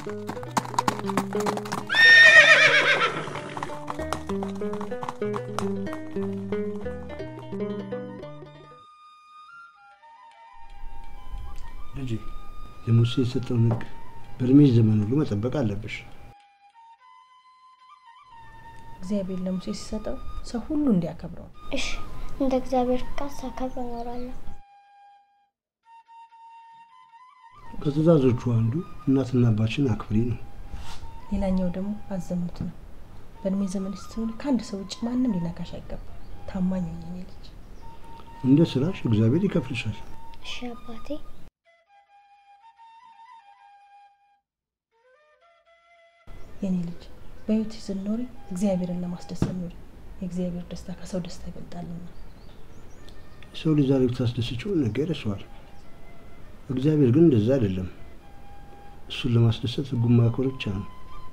ልጄ ለሙሴ የሰጠውን ሕግ በእድሜሽ ዘመን ሁሉ መጠበቅ አለብሽ። እግዚአብሔር ለሙሴ ሲሰጠው ሰው ሁሉ እንዲያከብረው ነው። እሺ፣ እንደ እግዚአብሔር ፍቃድ ሳከብር እኖራለሁ። ከትእዛዞቹ አንዱ እናትና አባችን አክብሪ ነው። ሌላኛው ደግሞ አዘሙት ነው። በእድሜ ዘመን ስትሆን ከአንድ ሰው ውጭ ማንም ሊነካሽ አይገባም። ታማኝ ሁኚ የኔ ልጅ። እንደ ስራሽ እግዚአብሔር ይከፍልሻል። እሺ አባቴ። የኔ ልጅ በህይወትሽ ስትኖሪ እግዚአብሔርን ለማስደሰት ኖሪ። የእግዚአብሔር ደስታ ከሰው ደስታ ይበልጣልና። የሰው ልጅ ዛሬ ብታስደስችው ነገ ይረሳዋል። እግዚአብሔር ግን እንደዛ አይደለም። እሱን ለማስደሰት ሕጉን ማክበር ብቻ ነው።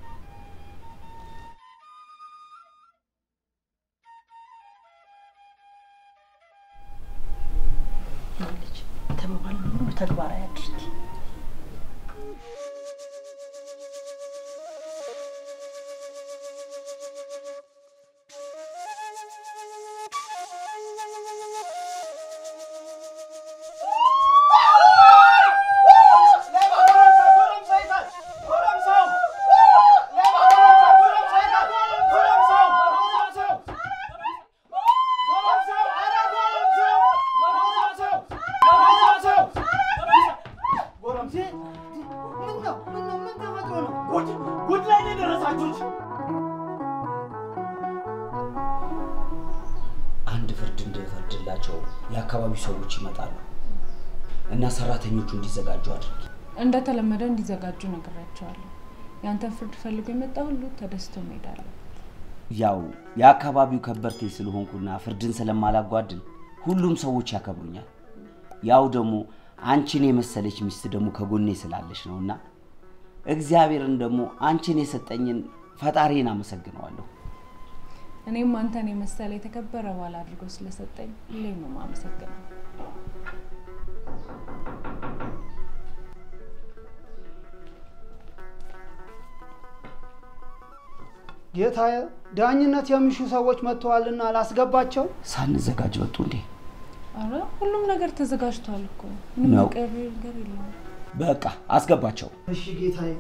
የኔ ልጅ የተባባልነው ሁሉ ተግባራዊ አድርጊ። ጉድ ላይ ነው የደረሳችሁት። አንድ ፍርድ እንድፈርድላቸው የአካባቢው ሰዎች ይመጣሉ እና ሰራተኞቹ እንዲዘጋጁ አድርጊ። እንደተለመደ እንዲዘጋጁ ነግሬያቸዋለሁ። ያንተን ፍርድ ፈልጎ የመጣ ሁሉ ተደስቶ መሄድ አለበት። ያው የአካባቢው ከበርቴ ስለሆንኩና ፍርድን ስለማላጓድል ሁሉም ሰዎች ያከብሩኛል። ያው ደግሞ አንቺን የመሰለች ሚስት ደግሞ ከጎኔ ስላለች ነው እና እግዚአብሔርን ደግሞ አንቺን የሰጠኝን ፈጣሪን አመሰግነዋለሁ። እኔም አንተን የመሰለ የተከበረ ባል አድርጎ ስለሰጠኝ ሁሌም ነው የማመሰግነው። ጌታዬ፣ ዳኝነት የሚሹ ሰዎች መጥተዋልና ላስገባቸው። ሳንዘጋጅ ወጡ እንዴ? አረ ሁሉም ነገር ተዘጋጅቷል እኮ ምንም ነው። የቀረ ነገር የለውም። በቃ አስገባቸው። እሺ ጌታዬ።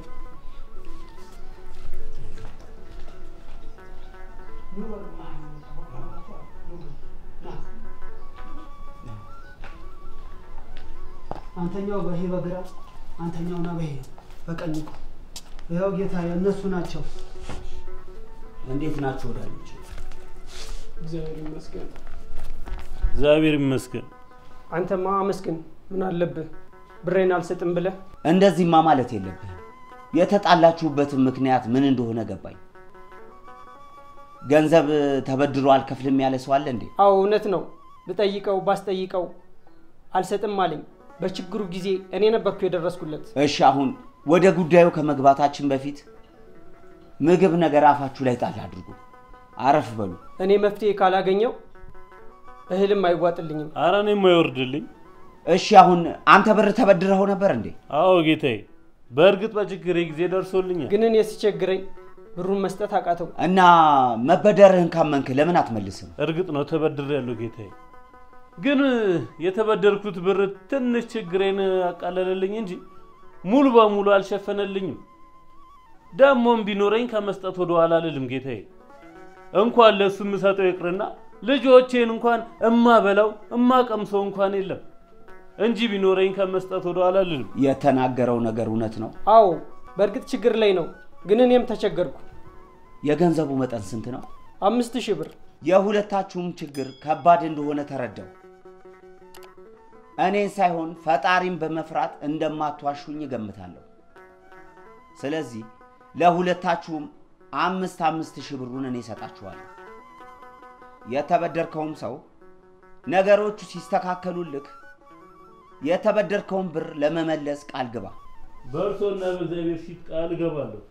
አንተኛው በይሄ በግራ አንተኛውና በይሄ በቀኝ ቁም። ይኸው ጌታዬ፣ እነሱ ናቸው። እንዴት ናቸው ወዳጆች? እግዚአብሔር ይመስገን። እግዚአብሔር ይመስገን። አንተማ አመስግን። ምን አለብህ? ብሬን አልሰጥም ብለህ እንደዚህማ ማለት የለብህም። የተጣላችሁበትን ምክንያት ምን እንደሆነ ገባኝ። ገንዘብ ተበድሮ አልከፍልም ያለ ሰው አለ እንዴ? አዎ እውነት ነው። ብጠይቀው ባስጠይቀው አልሰጥም አለኝ። በችግሩ ጊዜ እኔ ነበርኩ የደረስኩለት። እሺ አሁን ወደ ጉዳዩ ከመግባታችን በፊት ምግብ ነገር አፋችሁ ላይ ጣል አድርጉ። አረፍ በሉ። እኔ መፍትሄ ካላገኘው እህልም አይዋጥልኝም። አረ እኔም አይወርድልኝ። እሺ አሁን አንተ ብር ተበድረኸው ነበር እንዴ? አዎ ጌታዬ፣ በእርግጥ በችግሬ ጊዜ ደርሶልኛል። ግን እኔ ሲቸግረኝ ብሩን መስጠት አቃተው። እና መበደርህን ካመንክ ለምን አትመልስም? እርግጥ ነው ተበድሬያለሁ ጌታዬ። ግን የተበደርኩት ብር ትንሽ ችግሬን አቃለለልኝ እንጂ ሙሉ በሙሉ አልሸፈነልኝም። ደግሞም ቢኖረኝ ከመስጠት ወደ ኋላ አልልም ጌታዬ። እንኳን ለእሱ የምሰጠው ይቅርና ልጆቼን እንኳን እማበላው እማቀምሰው እንኳን የለም እንጂ ቢኖረኝ ከመስጠት ወደ ኋላ አልልም። የተናገረው ነገር እውነት ነው። አዎ በእርግጥ ችግር ላይ ነው። ግን እኔም ተቸገርኩ። የገንዘቡ መጠን ስንት ነው? አምስት ሺህ ብር። የሁለታችሁም ችግር ከባድ እንደሆነ ተረዳው። እኔን ሳይሆን ፈጣሪን በመፍራት እንደማትዋሹኝ እገምታለሁ። ስለዚህ ለሁለታችሁም አምስት አምስት ሺህ ብሩን እኔ እሰጣችኋለሁ። የተበደርከውም ሰው ነገሮቹ ሲስተካከሉልክ የተበደርከውን ብር ለመመለስ ቃል ግባ። በእርሶና በእግዚአብሔር ፊት ቃል እገባለሁ።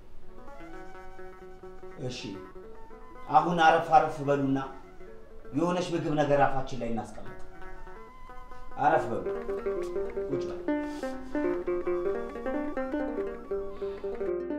እሺ፣ አሁን አረፍ አረፍ በሉና የሆነች ምግብ ነገር አፋችን ላይ እናስቀምጥ። አረፍ በሉ፣ ቁጭ በሉ።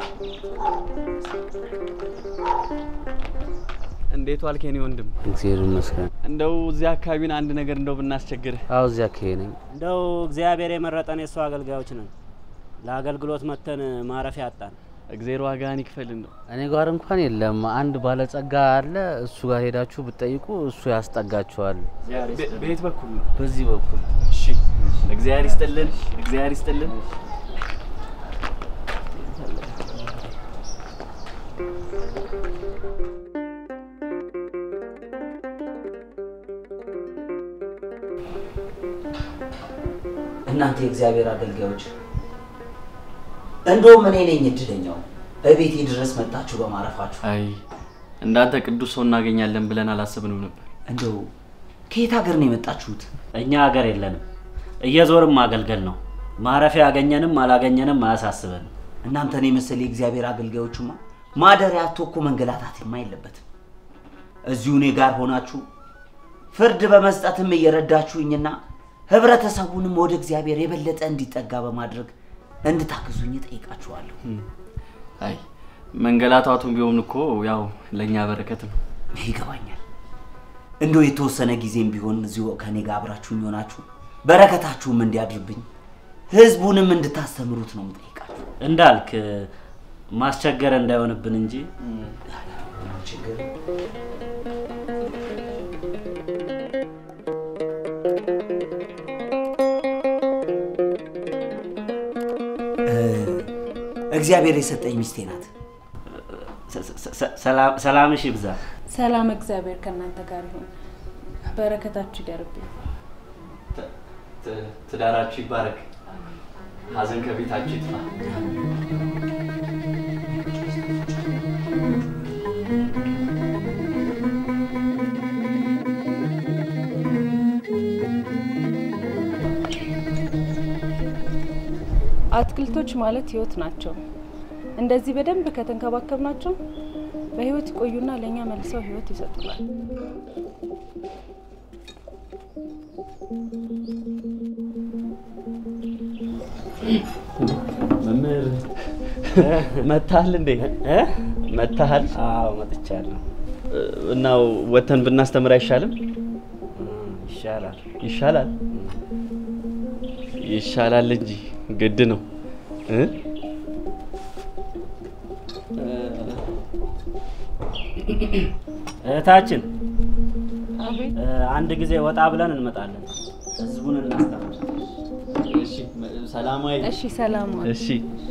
እንዴት ዋልክ የኔ ወንድም? እግዚአብሔር ይመስገን። እንደው እዚህ አካባቢን አንድ ነገር እንደው ብናስቸግርህ። አዎ እዚያ አካባቢ ነኝ። እንደው እግዚአብሔር የመረጠን የእሱ አገልጋዮች ነን። ለአገልግሎት መተን ማረፊያ አጣን። እግዜር ዋጋህን ይክፈል። እንደው እኔ ጋር እንኳን የለም። አንድ ባለጸጋ አለ። እሱ ጋር ሄዳችሁ ብትጠይቁ እሱ ያስጠጋችኋል። በየት በኩል ነው? በዚህ በኩል። እሺ፣ እግዚአብሔር ይስጥልን፣ እግዚአብሔር ይስጥልን። እናንተ የእግዚአብሔር አገልጋዮች፣ እንደውም እኔ ነኝ እድለኛው እቤቴ ድረስ መጣችሁ በማረፋችሁ። አይ እንዳንተ ቅዱስ ሰው እናገኛለን ብለን አላሰብንም ነበር። እንደው ከየት ሀገር ነው የመጣችሁት? እኛ ሀገር የለንም፣ እየዞርም ማገልገል ነው። ማረፊያ ያገኘንም አላገኘንም አያሳስበንም። እናንተን የመሰለ የእግዚአብሔር አገልጋዮቹማ ማደሪያ አጥቶ እኮ መንገላታትማ የለበትም። እዚሁ እኔ ጋር ሆናችሁ ፍርድ በመስጠትም እየረዳችሁኝና ህብረተሰቡንም ወደ እግዚአብሔር የበለጠ እንዲጠጋ በማድረግ እንድታግዙኝ ጠይቃችኋለሁ። አይ መንገላታቱም ቢሆን እኮ ያው ለእኛ በረከት ነው። ይገባኛል። እንደው የተወሰነ ጊዜም ቢሆን እዚሁ ከኔ ጋር አብራችሁኝ ሆናችሁ በረከታችሁም እንዲያድርብኝ ህዝቡንም እንድታስተምሩት ነው የምጠይቃችሁ። እንዳልክ ማስቸገር እንዳይሆንብን እንጂ ችግር እግዚአብሔር የሰጠኝ ሚስቴ ናት። ሰላምሽ ይብዛ። ሰላም እግዚአብሔር ከእናንተ ጋር ይሁን። በረከታችሁ ይደርብኝ። ትዳራችሁ ይባረክ፣ ሀዘን ከቤታችሁ ይጥፋ። አትክልቶች ማለት ህይወት ናቸው። እንደዚህ በደንብ ከተንከባከብናቸው በህይወት ይቆዩና ለእኛ መልሰው ህይወት ይሰጡናል። መምህር መታሃል እንዴ? መታሃል? አዎ መጥቻለሁ። እና ወተን ብናስተምር አይሻልም? ይሻላል ይሻላል ይሻላል እንጂ ግድ ነው እ እህታችን አቤት። አንድ ጊዜ ወጣ ብለን እንመጣለን። ህዝቡን እናስተምር። እሺ፣ ሰላማዊ እሺ፣ ሰላም ዋል። እሺ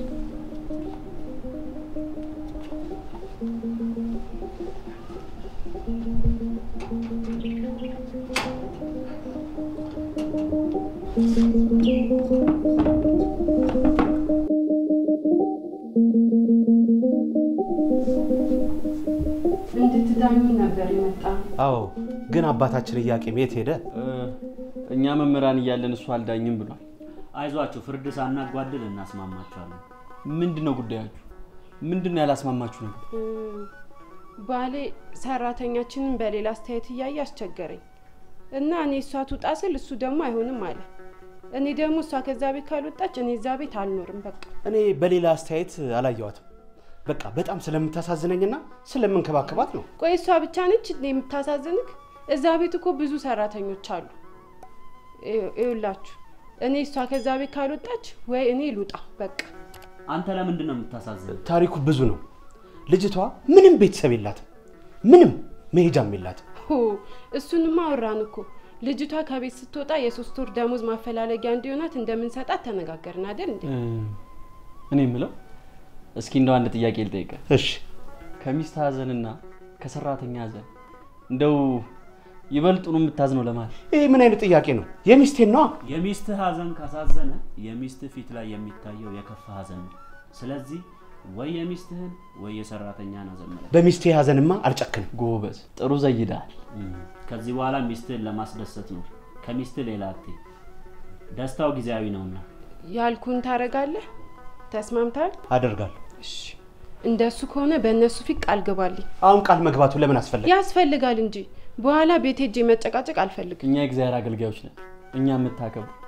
እንድትዳኙ ነበር የመጣ አዎ፣ ግን አባታችን ኢያቄም የት ሄደ? እኛ መምህራን እያለን እሱ አልዳኝም ብሏል። አይዟችሁ፣ ፍርድ ሳናጓድል እናስማማችኋለን። ምንድን ነው ጉዳያችሁ? ምንድን ነው ያላስማማችሁ ነገር? ባሌ ሰራተኛችንን በሌላ አስተያየት እያየ አስቸገረኝ እና እኔ እሷ ትውጣ ስል እሱ ደግሞ አይሆንም አለ። እኔ ደግሞ እሷ ከዛ ቤት ካልወጣች እኔ እዛ ቤት አልኖርም። በቃ እኔ በሌላ አስተያየት አላየዋትም። በቃ በጣም ስለምታሳዝነኝና ስለምንከባከባት ነው። ቆይ እሷ ብቻ ነች እንዴ የምታሳዝንክ? እዛ ቤት እኮ ብዙ ሰራተኞች አሉ። ይውላችሁ እኔ እሷ ከዛ ቤት ካልወጣች ወይ እኔ ልውጣ በቃ። አንተ ለምንድን ነው የምታሳዝን? ታሪኩ ብዙ ነው። ልጅቷ ምንም ቤተሰብ የላትም፣ ምንም መሄጃም የላትም። ሆ እሱንማ አወራን እኮ። ልጅቷ ከቤት ስትወጣ የሶስት ወር ደሞዝ ማፈላለጊያ እንዲሆናት እንደምንሰጣት ተነጋገርን አይደል እንዴ? እኔ የምለው እስኪ እንደው አንድ ጥያቄ ልጠይቀ። እሺ። ከሚስት ሀዘንና ከሰራተኛ ሀዘን እንደው ይበልጡኑ የምታዝነው ለማለት ይህ ምን አይነት ጥያቄ ነው? የሚስቴን ነዋ። የሚስትህ ሀዘን ካሳዘነ የሚስትህ ፊት ላይ የሚታየው የከፋ ሀዘን ነው። ስለዚህ ወይ የሚስትህን ወይ የሰራተኛን ሀዘን ምረጥ። በሚስቴ ሀዘንማ አልጨክንም። ጎበዝ፣ ጥሩ ዘይዳል። ከዚህ በኋላ ሚስትህን ለማስደሰት ነው። ከሚስትህ ሌላ አትይ። ደስታው ጊዜያዊ ነውና ያልኩን ታረጋለህ? ተስማምታል? አደርጋለሁ። እንደሱ ከሆነ በእነሱ ፊት ቃል ግባልኝ። አሁን ቃል መግባቱ ለምን አስፈለገ? ያስፈልጋል እንጂ በኋላ ቤት ሄጄ መጨቃጨቅ አልፈልግም። እኛ የእግዚአብሔር አገልጋዮች ነን። እኛ የምታከብሩ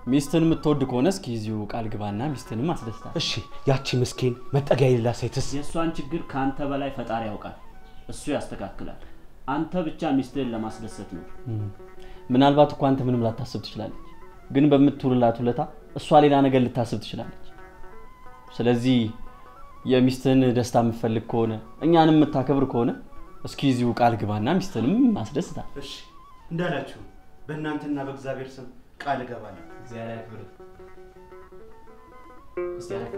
ሚስትን የምትወድ ከሆነ እስኪ እዚሁ ቃል ግባና ሚስትንም አስደስታል። እሺ፣ ያቺ ምስኪን መጠጊያ የሌላ ሴትስ? የእሷን ችግር ከአንተ በላይ ፈጣሪ ያውቃል። እሱ ያስተካክላል። አንተ ብቻ ሚስትህን ለማስደሰት ነው። ምናልባት እኮ አንተ ምንም ላታስብ ትችላለች፣ ግን በምትውልላት ውለታ እሷ ሌላ ነገር ልታስብ ትችላለች። ስለዚህ የሚስትህን ደስታ የምትፈልግ ከሆነ እኛንም የምታከብር ከሆነ እስኪ እዚሁ ቃል ግባና ሚስትንም አስደስታል። እሺ፣ እንዳላችሁ በእናንተና በእግዚአብሔር ስም ቃል እገባለሁ። እግዚአብሔር ያክብር። እስቲ አረፋ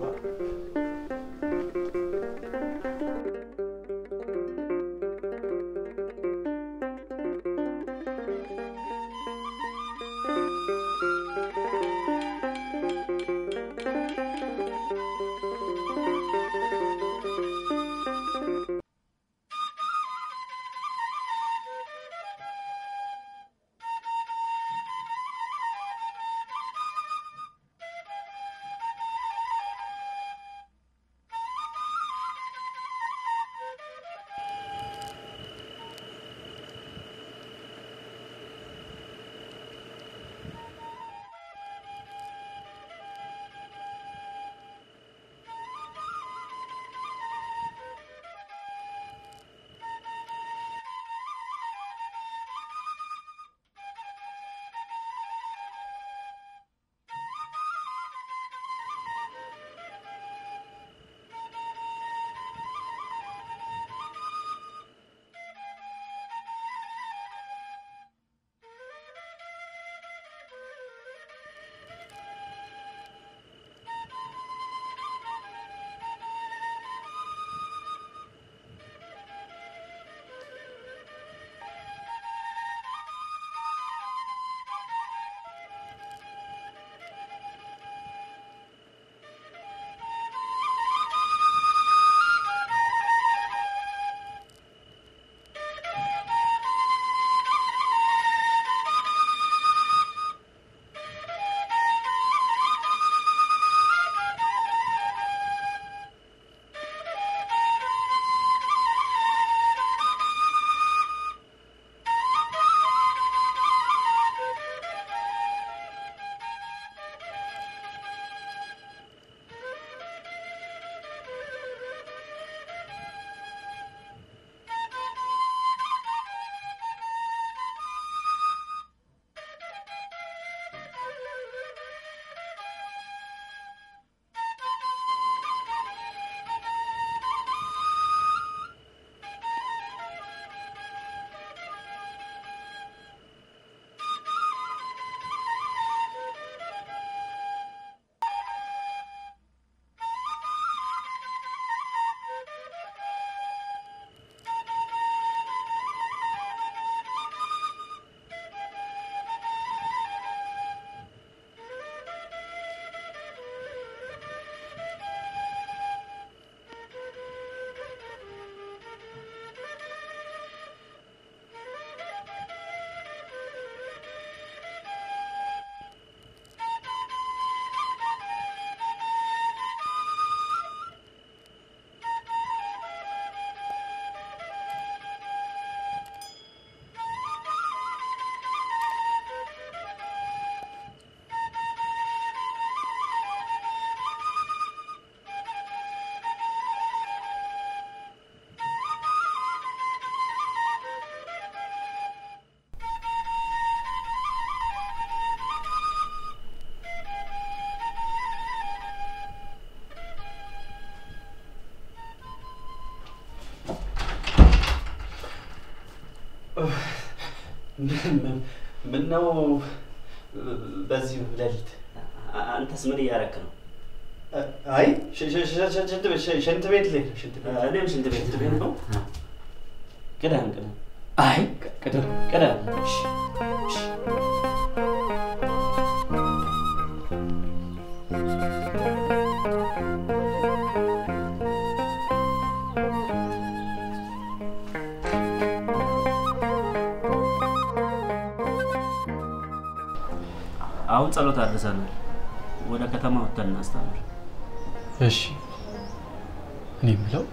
ምነው በዚህ ሌሊት አንተስ ምን እያረክ ነው? አይ ሽንት ቤት ሽንት ቤት ልሄድ ነው። ሽንት ቤት እኔም ሽንት ቤት ልሄድ ነው። ቅደም ቅደም። አይ ቅደም ቅደም። እሺ እሺ አሁን ጸሎት አድርሰናል። ወደ ከተማ ወጥተን እናስተምር። እሺ እኔ የምለው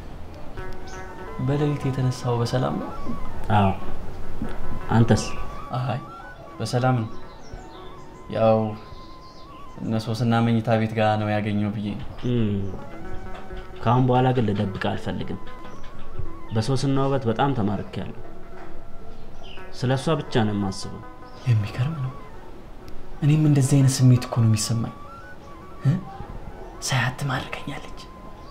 በሌሊት የተነሳው በሰላም ነው? አዎ። አንተስ? አይ በሰላም ነው። ያው እነ ሶስና መኝታ ቤት ጋር ነው ያገኘው ብዬ ነው። ከአሁን በኋላ ግን ልደብቅ አልፈልግም። በሶስና ውበት በጣም ተማርኬያለሁ። ስለ እሷ ብቻ ነው የማስበው። የሚገርም ነው። እኔም እንደዚህ አይነት ስሜት እኮ ነው የሚሰማኝ። እ? ሳያት ትማርከኛለች።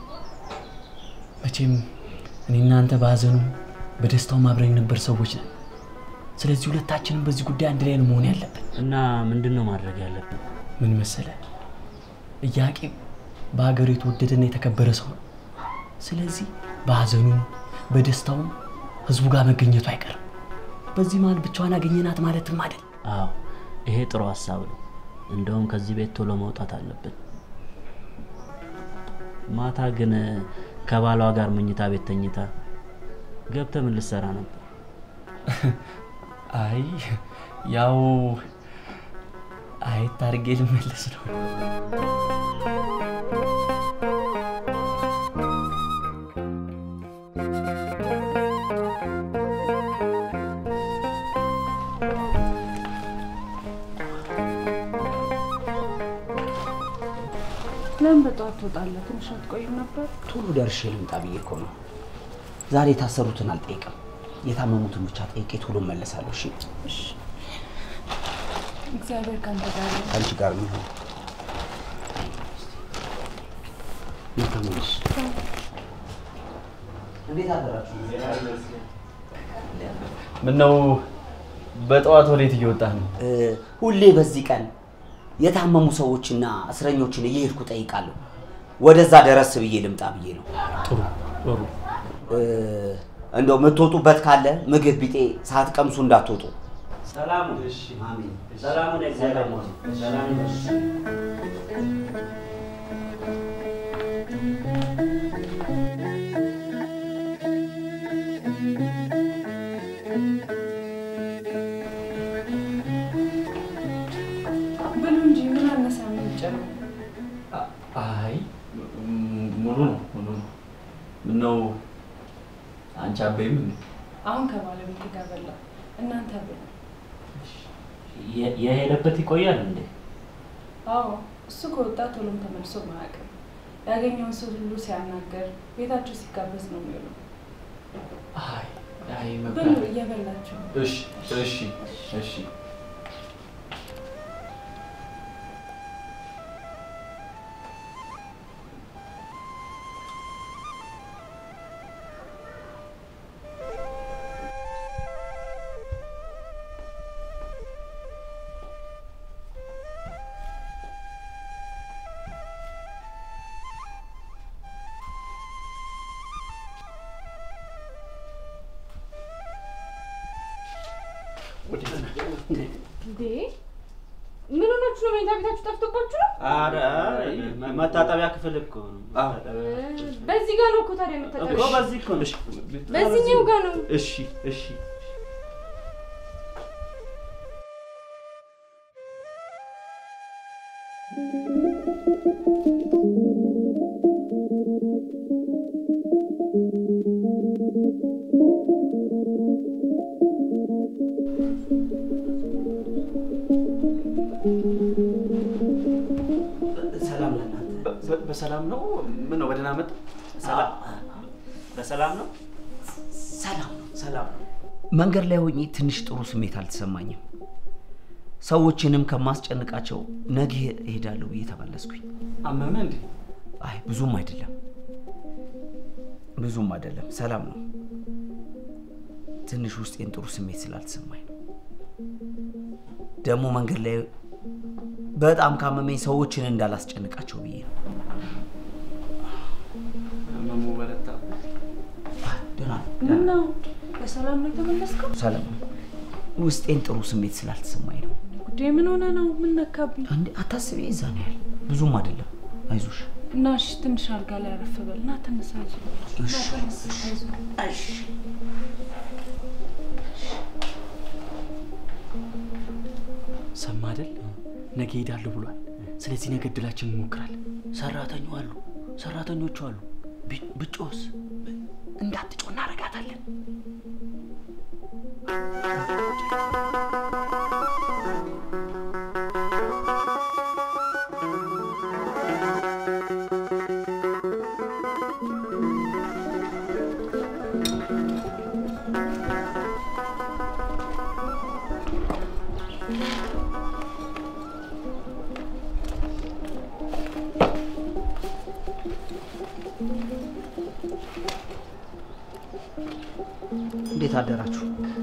መቼም እኔ እናንተ በሀዘኑም በደስታውም አብረን ነበር ሰዎች ነን። ስለዚህ ሁለታችንም በዚህ ጉዳይ አንድ ላይ ነው መሆን ያለብን። እና ምንድን ነው ማድረግ ያለብን? ምን መሰለ፣ ኢያቄም በሀገሩ የተወደደና የተከበረ ሰው ነው። ስለዚህ በሀዘኑም በደስታውም ህዝቡ ጋር መገኘቱ አይቀርም። በዚህ መሀል ብቻዋን አገኘናት ማለትም አይደል። አዎ ይሄ ጥሩ ሀሳብ ነው። እንደውም ከዚህ ቤት ቶሎ መውጣት አለብን። ማታ ግን ከባሏ ጋር መኝታ ቤት ተኝታ ገብተህ ምን ልትሰራ ነበር? አይ ያው አየት አድርጌ ልመለስ ነው። ለምን በጠዋት ትወጣለህ? ትንሽ አትቆይም ነበር? ቶሎ ደርሼ ልምጣ ብዬ እኮ ነው። ዛሬ የታሰሩትን አልጠይቅም፣ የታመሙትን ብቻ ጠይቄ ቶሎ እመለሳለሁ። እሺ፣ እሺ። እግዚአብሔር ከአንተ ጋር ይሁን። ከአንቺ ጋር የሚሆን ተመለሽ። እንዴት አደራችሁ? ምነው በጠዋት ወዴት እየወጣህ ነው? ሁሌ በዚህ ቀን የታመሙ ሰዎችና እስረኞችን እየሄድኩ ጠይቃለሁ። ወደዛ ደረስ ብዬ ልምጣ ብዬ ነው። ጥሩ ጥሩ። እንደው የምትወጡበት ካለ ምግብ ቢጤ ሳትቀምሱ እንዳትወጡ። ሰላሙ አሜን። ሰላሙን እግዚአብሔር ሰላም ብሉ እንጂ ምን አነሳ ምን ጨምር? አይ ም- ሙሉ ነው ሙሉ ነው። ምነው አንቺ አበይም እንዴ? አሁን ከባለቤት ጋር በላ። እናንተ ብሉ። የ- የሄደበት ይቆያል እንዴ? አዎ እሱ ከወጣ ቶሎም ተመልሶ ማያውቅም። ያገኘውን ሰው ሁሉ ሲያናገር ቤታቸው ሲጋበዝ ነው የሚውለው። አይ አይ ብሉ መብላት እየበላችሁ ነው። እሺ እሺ እሺ እንዴ ምን ሆናችሁ ነው? መኝታ ቤታችሁ ጠፍቶባችሁ ነው? ኧረ መታጠቢያ ክፍል እኮ ነው። በዚህ ጋር ነው እኮ ታዲያ የምታጠቢው? እኮ በዚህ እኮ ነው። በዚህኛው ጋር ነው። እሺ እሺ ሰላም ለእናንተ። በ- በሰላም ነው? ምን ነው በደህና መጣ? ሰላም በሰላም ነው? ሰላም ነው፣ ሰላም ነው። መንገድ ላይ ሆኜ ትንሽ ጥሩ ስሜት አልተሰማኝም። ሰዎችንም ከማስጨንቃቸው ነገ እሄዳለሁ ብዬ ተመለስኩኝ። አመመ እንዴ? አይ ብዙም አይደለም፣ ብዙም አይደለም፣ ሰላም ነው። ትንሽ ውስጤን ጥሩ ስሜት ስላልተሰማኝ ነው። ደግሞ መንገድ ላይ በጣም ካመመኝ ሰዎችን እንዳላስጨንቃቸው ብዬ ነው። ህመሙ በረታ። ደህና ነኝ፣ ምን ነው በሰላም ነው የተመለስከው? ሰላም ነው። ውስጤን ጥሩ ስሜት ስላልተሰማኝ ነው። ጉዴ ምን ሆነ ነው? ምን ነካብኝ? አንዴ አታስቢ፣ እዛ ነው ያለ። ብዙም አይደለም፣ አይዞሽ። እና እሺ ትንሽ አልጋ ላይ አረፍ በል እና ተነሳ። አይዞህ። እና ተነስ፣ አይዞህ። ሰማ አይደል? ነገ ሄዳለሁ ብሏል። ስለዚህ ነገ እድላችን እንሞክራለን። ሰራተኞ አሉ፣ ሰራተኞቹ አሉ። ቢ- ብጮስ እንዳትጮ እናረጋታለን። እንዴት አደራችሁ?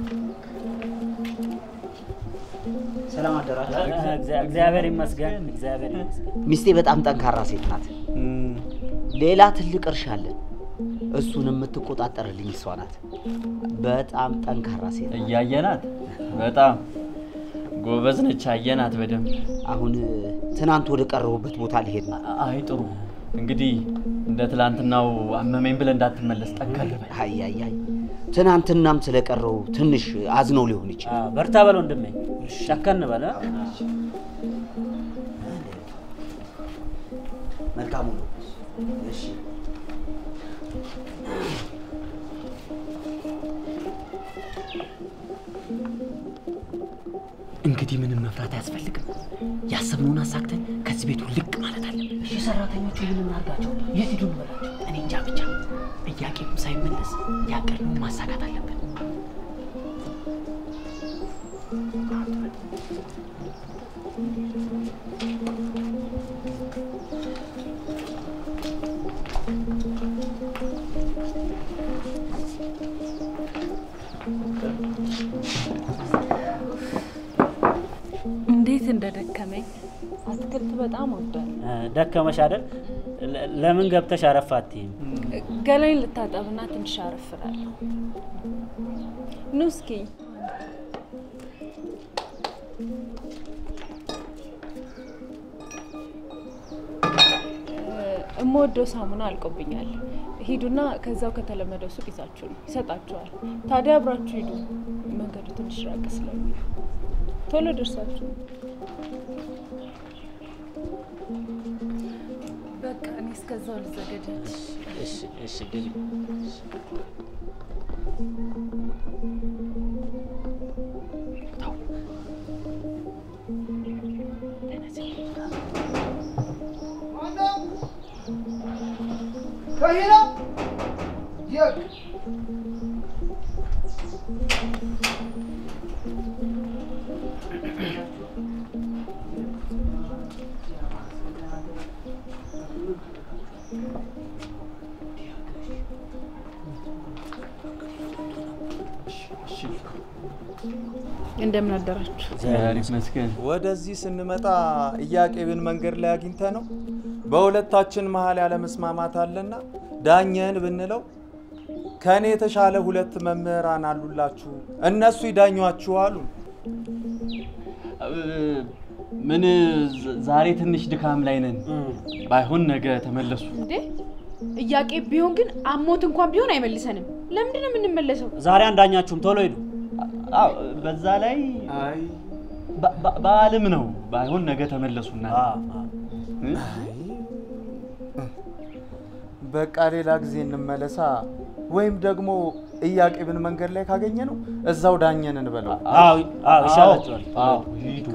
ሰላም አደራችሁ። እግዚአብሔር ይመስገን፣ እግዚአብሔር ይመስገን። ሚስቴ በጣም ጠንካራ ሴት ናት። ሌላ ትልቅ እርሻ አለን። እሱን የምትቆጣጠርልኝ እሷ ናት። በጣም ጠንካራ ሴት ናት። እያየናት በጣም ጎበዝ ነች። አየናት በደንብ። አሁን ትናንት ወደ ቀረቡበት ቦታ ሊሄድ ነው። አይ ጥሩ። እንግዲህ እንደ ትላንትናው አመመኝ ብለህ እንዳትመለስ ጠንከር በል። አይ አይ አይ ትናንትናም ስለቀረው ትንሽ አዝነው ሊሆን ይችላል። በርታ በል ወንድሜ፣ ጨከን በል። መልካሙ ነው። እሺ እንግዲህ ምንም መፍራት አያስፈልግም። ያሰብነውን አሳክተን ከዚህ ቤቱ ልቅ ማለት አለብን። እሺ፣ ሰራተኞቹ ምን እናርጋቸው? የት ሂዱ እንበላቸው? እኔ እንጃ ብቻ ጥያቄም ሳይመለስ ያቀድነውን ማሳካት አለብን። እንዴት እንደደከመኝ አትክልት በጣም ወዳለሁ። ደከመሽ አይደል? ለ- ለምን ገብተሽ አረፍ አትይም? ገላይን ልታጠብና ትንሽ አረፍላለሁ። ኑ እስኪ እምወደው ሳሙና አልቆብኛል። ሂዱና ከዛው ከተለመደው ሱቅ ይዛችሁ ነው ይሰጣችኋል። ታዲያ አብራችሁ ሂዱ። መንገዱ ትንሽ ራቅ ስለሚል ቶሎ ደርሳችሁ በቃ እኔ እስከዛው ልዘገጃች። እሺ፣ እሺ፣ ግቢ። ከሂና የቅ እንደምን አደራችሁ? እግዚአብሔር ይመስገን። ወደዚህ ስንመጣ ኢያቄምን መንገድ ላይ አግኝተ ነው በሁለታችን መሀል ያለመስማማት አለና ዳኘን ብንለው ከእኔ የተሻለ ሁለት መምህራን አሉላችሁ እነሱ ይዳኟችሁ አሉ። ምን ዝ- ዛሬ ትንሽ ድካም ላይ ነን። ባይሆን ነገ ተመለሱ። እንዴ እያቄ ቢሆን ግን አሞት እንኳን ቢሆን አይመልሰንም። ለምንድን ነው የምንመለሰው? ዛሬ አንዳኛችሁም ቶሎ ሂዱ። አዎ፣ በዛ ላይ በ- በ- በዓልም ነው። ባይሆን ነገ ተመለሱና በቃ ሌላ ጊዜ እንመለሳ። ወይም ደግሞ ኢያቄምን መንገድ ላይ ካገኘ ነው እዛው ዳኘን እንበለው። አዎ፣ አዎ፣ ይሻላችኋል። አዎ፣ ሂዱ።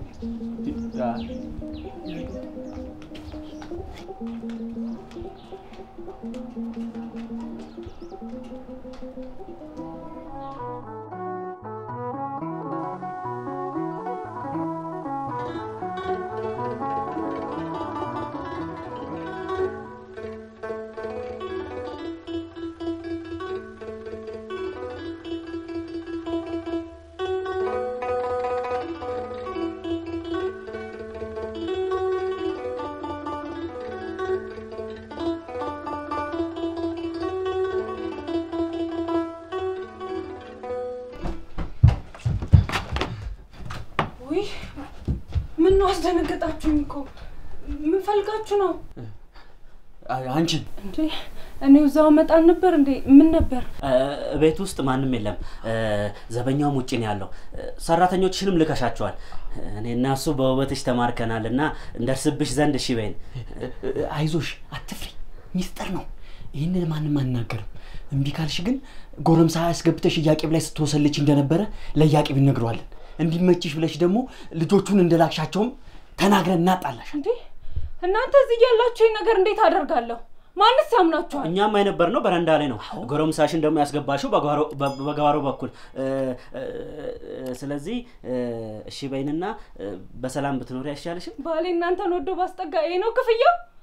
ውይ ምን ነው አስደነገጣችሁኝ እኮ። ምን ፈልጋችሁ ነው አንቺን? እንዴ? እኔ እዛው መጣል ነበር እንዴ? ምን ነበር? እ፣ ቤት ውስጥ ማንም የለም። እ፣ ዘበኛውም ውጭ ነው ያለው። እ፣ ሰራተኞችሽንም ልከሻቸዋል። እኔና እሱ በውበትሽ ተማርከናል እና እንደርስብሽ ዘንድ እሺ በይን። አይዞሽ፣ አትፍሪ፣ ሚስጥር ነው። ይህንን ማንም አናገርም። እምቢ ካልሽ ግን ጎረምሳ ያስገብተሽ እያቄብ ላይ ስትወሰልች እንደነበረ ለእያቄብ እነግረዋለን። እንዲመችሽ ብለሽ ደግሞ ልጆቹን እንደላክሻቸውም ተናግረን እናጣላሽ። እንዴ እናንተ እዚህ ያላችሁ ይህ ነገር እንዴት አደርጋለሁ? ማንስ ያምናችኋል? እኛም የነበር ነው በረንዳ ላይ ነው። ጎረምሳሽን ደግሞ ያስገባሽው በጓሮ- በ- በጓሮ በኩል እ፣ እ፣ እ፣ ስለዚህ እ፣ እሺ በይንና እ፣ በሰላም ብትኖሪ አይሻልሽም? ባሌ እናንተን ወዶ ባስጠጋ ይሄ ነው ክፍያው?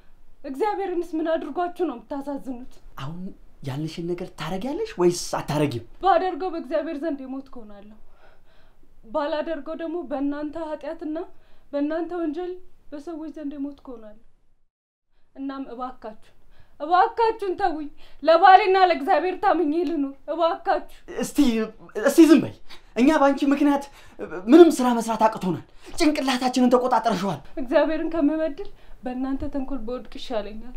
እግዚአብሔርንስ ምን አድርጓችሁ ነው የምታሳዝኑት? አሁን ያልንሽን ነገር ታረጊያለሽ ወይስ አታረጊም? ባደርገው በእግዚአብሔር ዘንድ የሞት ከሆናለሁ፣ ባላደርገው ደግሞ በእናንተ ኃጢአትና በእናንተ ወንጀል በሰዎች ዘንድ የሞት ከሆናለሁ። እናም እባካችሁን እባካችሁን ተውኝ፣ ለባሌና ለእግዚአብሔር ታምኜ ልኑር። እባካችሁ እስቲ እስቲ ዝም በይ። እኛ በአንቺ ምክንያት ምንም ስራ መስራት አቅቶናል። ጭንቅላታችንን ተቆጣጥረሸዋል። እግዚአብሔርን ከምበድል በእናንተ ተንኮል በወድቅ ይሻለኛል።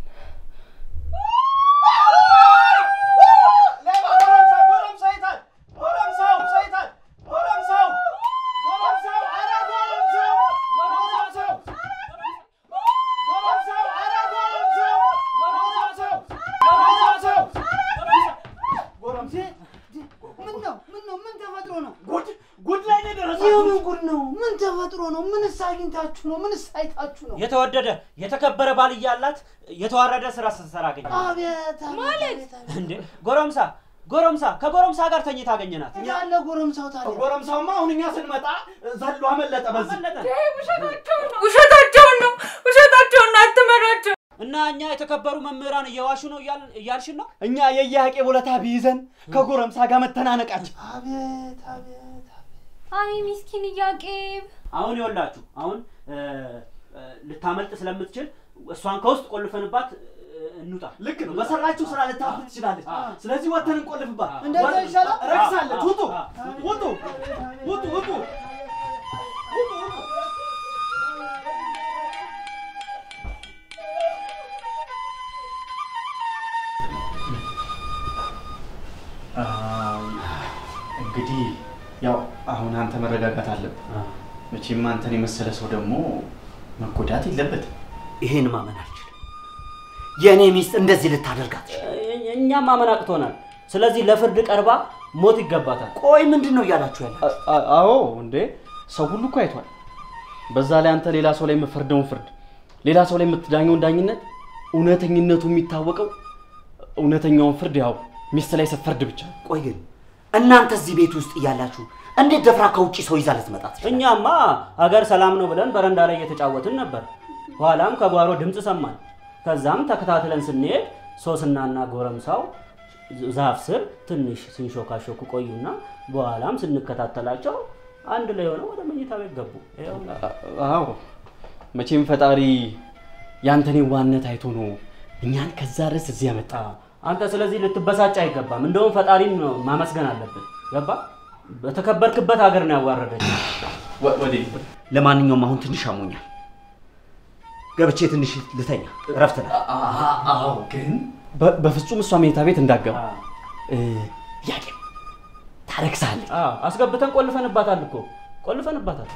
ምን ነው ምን ነው ምን ተፈጥሮ ነው? ጉድ ጉድ ላይ ነው የደረሳችሁት። የምን ጉድ ነው? ምን ተፈጥሮ ነው? ምንስ አግኝታችሁ ነው? ምንስ አይታችሁ ነው? የተወደደ የተከበረ ባል እያላት የተዋረደ ስራ ስትሰራ አገኘ አቤት ማለት እንዴ! ጎረምሳ ጎረምሳ ከጎረምሳ ጋር ተኝታ አገኘናት። ያለ ጎረምሳው ታዲያ ጎረምሳውማ አሁን እኛ ስንመጣ ዘሎ አመለጠ። በዚህ ውሸታቸውን ነው ውሸታቸውን ነው ውሸታቸውን ነው። አትመኗቸው። እና እኛ የተከበሩ መምህራን እየዋሹ ነው እያል- እያልሽን ነው? እኛ የየሀቄ ቦለታ ቢይዘን ከጎረምሳ ጋር መተናነቃችን አቤት አቤት አይ ሚስኪን እያቄብ አሁን ይኸውላችሁ አሁን እ፣ እ፣ ልታመልጥ ስለምትችል እሷን ከውስጥ ቆልፈንባት እ፣ እንውጣ። ልክ ነው። በሰራችሁ ስራ ልታፍር ትችላለች። ስለዚህ ወተን እንቆልፍባት። እንደዛ ይሻላል። ረክሳለች። ውጡ ውጡ ውጡ ውጡ። እንግዲህ ያው አሁን አንተ መረጋጋት አለብህ። መቼም አንተን የመሰለ ሰው ደግሞ መጎዳት የለበትም። ይሄን ማመን አልችልም። የእኔ ሚስት እንደዚህ ልታደርጋት እኛም ማመን አቅቶናል። ስለዚህ ለፍርድ ቀርባ ሞት ይገባታል። ቆይ ምንድን ነው እያላችሁ ያለ? አዎ እንዴ ሰው ሁሉ እኮ አይቷል። በዛ ላይ አንተ ሌላ ሰው ላይ የምፈርደውን ፍርድ፣ ሌላ ሰው ላይ የምትዳኘውን ዳኝነት እውነተኝነቱ የሚታወቀው እውነተኛውን ፍርድ ያው ሚስት ላይ ስትፈርድ ብቻ ነው። ቆይ ግን እናንተ እዚህ ቤት ውስጥ እያላችሁ እንዴት ደፍራ ከውጭ ሰው ይዛ ልትመጣ ትችላለች? እኛማ አገር ሰላም ነው ብለን በረንዳ ላይ እየተጫወትን ነበር። ኋላም ከጓሮ ድምፅ ሰማን። ከዛም ተከታትለን ስንሄድ ሶስናና ጎረምሳው ዛፍ ስር ትንሽ ሲንሾካሾኩ ቆዩና በኋላም ስንከታተላቸው አንድ ላይ ሆነው ወደ መኝታ ቤት ገቡ። ይኸው አዎ መቼም ፈጣሪ ያንተን የዋህነት አይቶ ነው እኛን ከዛ ድረስ እዚህ ያመጣ። አንተ ስለዚህ ልትበሳጭ አይገባም። እንደውም ፈጣሪን ነው ማመስገን አለብን። ገባ? በተከበርክበት ሀገር ነው ያዋረደች። ለማንኛውም አሁን ትንሽ አሞኛል። ገብቼ ትንሽ ልተኛ፣ እረፍት ነው። አዎ ግን በ- በፍጹም እሷ መኝታ ቤት እንዳገባ ያቄ ታረክሳለች። አስገብተን ቆልፈንባታል እኮ ቆልፈንባታል።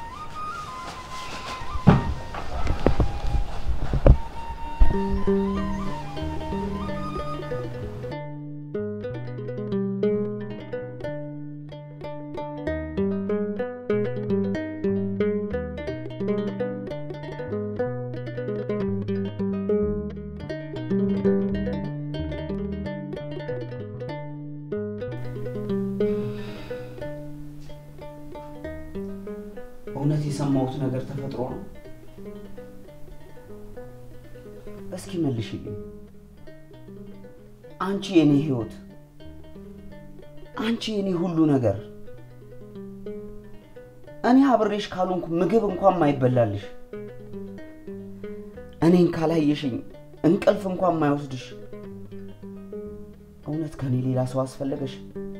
እውነት የሰማሁት ነገር ተፈጥሮ ነው? እስኪ መልሽልኝ። አንቺ የኔ ህይወት፣ አንቺ የኔ ሁሉ ነገር፣ እኔ አብሬሽ ካልሆንኩ ምግብ እንኳን ማይበላልሽ፣ እኔን ካላየሽኝ እንቅልፍ እንኳን ማይወስድሽ፣ እውነት ከኔ ሌላ ሰው አስፈለገሽ?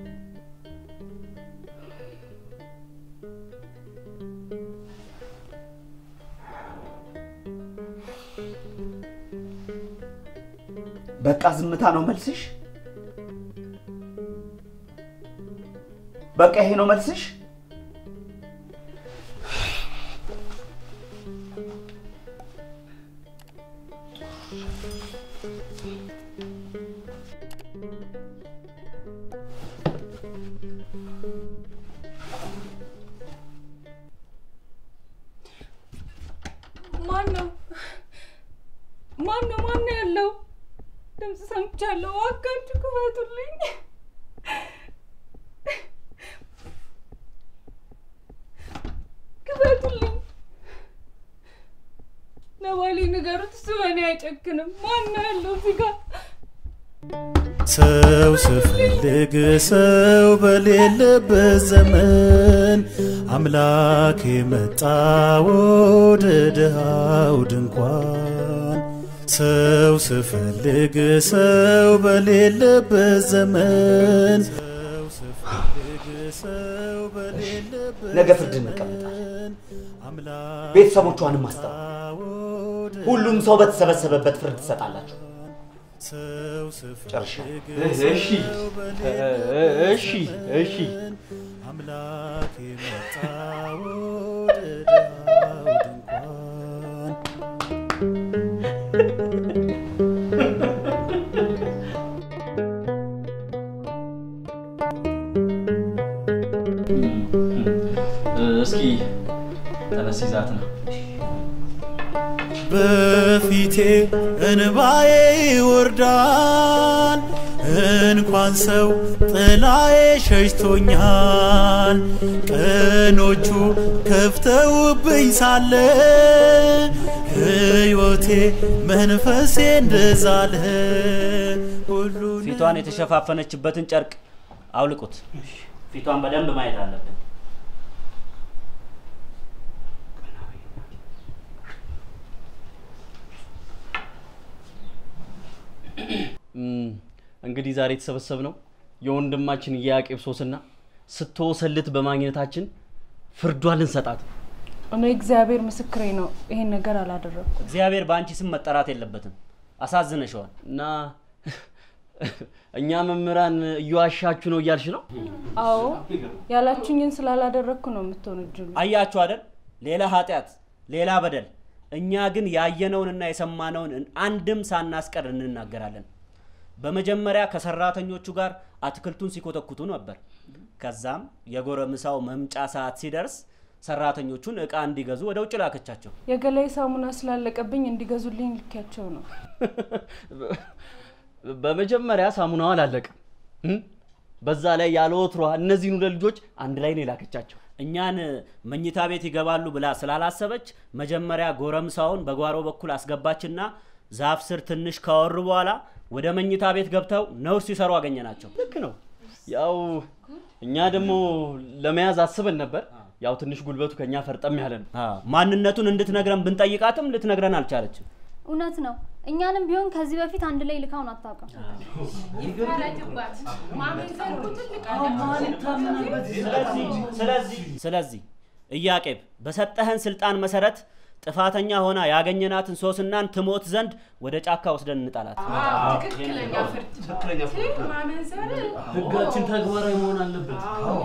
በቃ ዝምታ ነው መልስሽ? በቃ ይሄ ነው መልስሽ? ማን ነው? ማን ነው? ማን ነው ያለው? ድምፅ ሰምቻለሁ። እባካችሁ ክፈቱልኝ። ክፈቱልኝ። ለባሌ ንገሩት፣ እሱ በእኔ አይጨክንም? ማን ያለው እዚህ ጋር? ሰው ስፈልግ ሰው በሌለበት ዘመን አምላክ የመጣ ወደ ድሃው ድንኳን ሰው ስፈልግ ሰው በሌለበት ዘመን ነገ ፍርድ እንቀመጣለን። ቤተሰቦቿንም አስጠራ። ሁሉም ሰው በተሰበሰበበት ፍርድ ትሰጣላችሁ። ጨርሻለሁ። እሺ እሺ እሺ አምላክ የመጣ ወደ ድሃው ድንኳን እስኪ ተነስ ይዛት ነው በፊቴ እንባዬ ይወርዳል እንኳን ሰው ጥላዬ ሸሽቶኛል ቀኖቹ ከፍተውብኝ ሳለ ሕይወቴ መንፈሴ እንደዛለ ፊቷን የተሸፋፈነችበትን ጨርቅ አውልቁት። ፊቷን በደንብ ማየት አለብን። እም፣ እንግዲህ ዛሬ የተሰበሰብነው የወንድማችን የያቄብ ሶስና ስትወሰልት በማግኘታችን ፍርዷን ልንሰጣት ነው። እኔ እግዚአብሔር ምስክሬ ነው፣ ይሄን ነገር አላደረኩም። እግዚአብሔር በአንቺ ስም መጠራት የለበትም። አሳዝነሸዋል እና እኛ መምህራን እየዋሻችሁ ነው እያልሽ ነው? አዎ ያላችሁኝን ስላላደረግኩ ነው የምትወነጅሉ። አያችሁ አይደል? ሌላ ኃጢአት፣ ሌላ በደል። እኛ ግን ያየነውንና የሰማነውን አንድም ሳናስቀር እንናገራለን። በመጀመሪያ ከሰራተኞቹ ጋር አትክልቱን ሲኮተኩቱ ነበር። ከዛም የጎረምሳው መምጫ ሰዓት ሲደርስ ሰራተኞቹን እቃ እንዲገዙ ወደ ውጭ ላከቻቸው። የገላይ ሳሙና ስላለቀብኝ እንዲገዙልኝ ልኪያቸው ነው። በመጀመሪያ ሳሙናው አላለቀም። እም? በዛ ላይ ያለ ወትሯ እነዚህን ሁለት ልጆች አንድ ላይ ነው የላከቻቸው። እኛን መኝታ ቤት ይገባሉ ብላ ስላላሰበች መጀመሪያ ጎረምሳውን በጓሮ በኩል አስገባችና ዛፍ ስር ትንሽ ካወሩ በኋላ ወደ መኝታ ቤት ገብተው ነውር ሲሰሩ አገኘናቸው። ልክ ነው። ያው እኛ ደግሞ ለመያዝ አስበን ነበር። ያው ትንሽ ጉልበቱ ከኛ ፈርጠም ያለ ነው። ማንነቱን እንድትነግረን ብንጠይቃትም ልትነግረን አልቻለችም። እውነት ነው። እኛንም ቢሆን ከዚህ በፊት አንድ ላይ ልካውን አታውቅም። ስለዚህ ኢያቄም በሰጠህን ስልጣን መሰረት ጥፋተኛ ሆና ያገኘናትን ሶስናን ትሞት ዘንድ ወደ ጫካ ወስደን እንጣላት። ትክክለኛ ፍርድ ማመንዘር ህጋችን ተግባራዊ መሆን አለበት።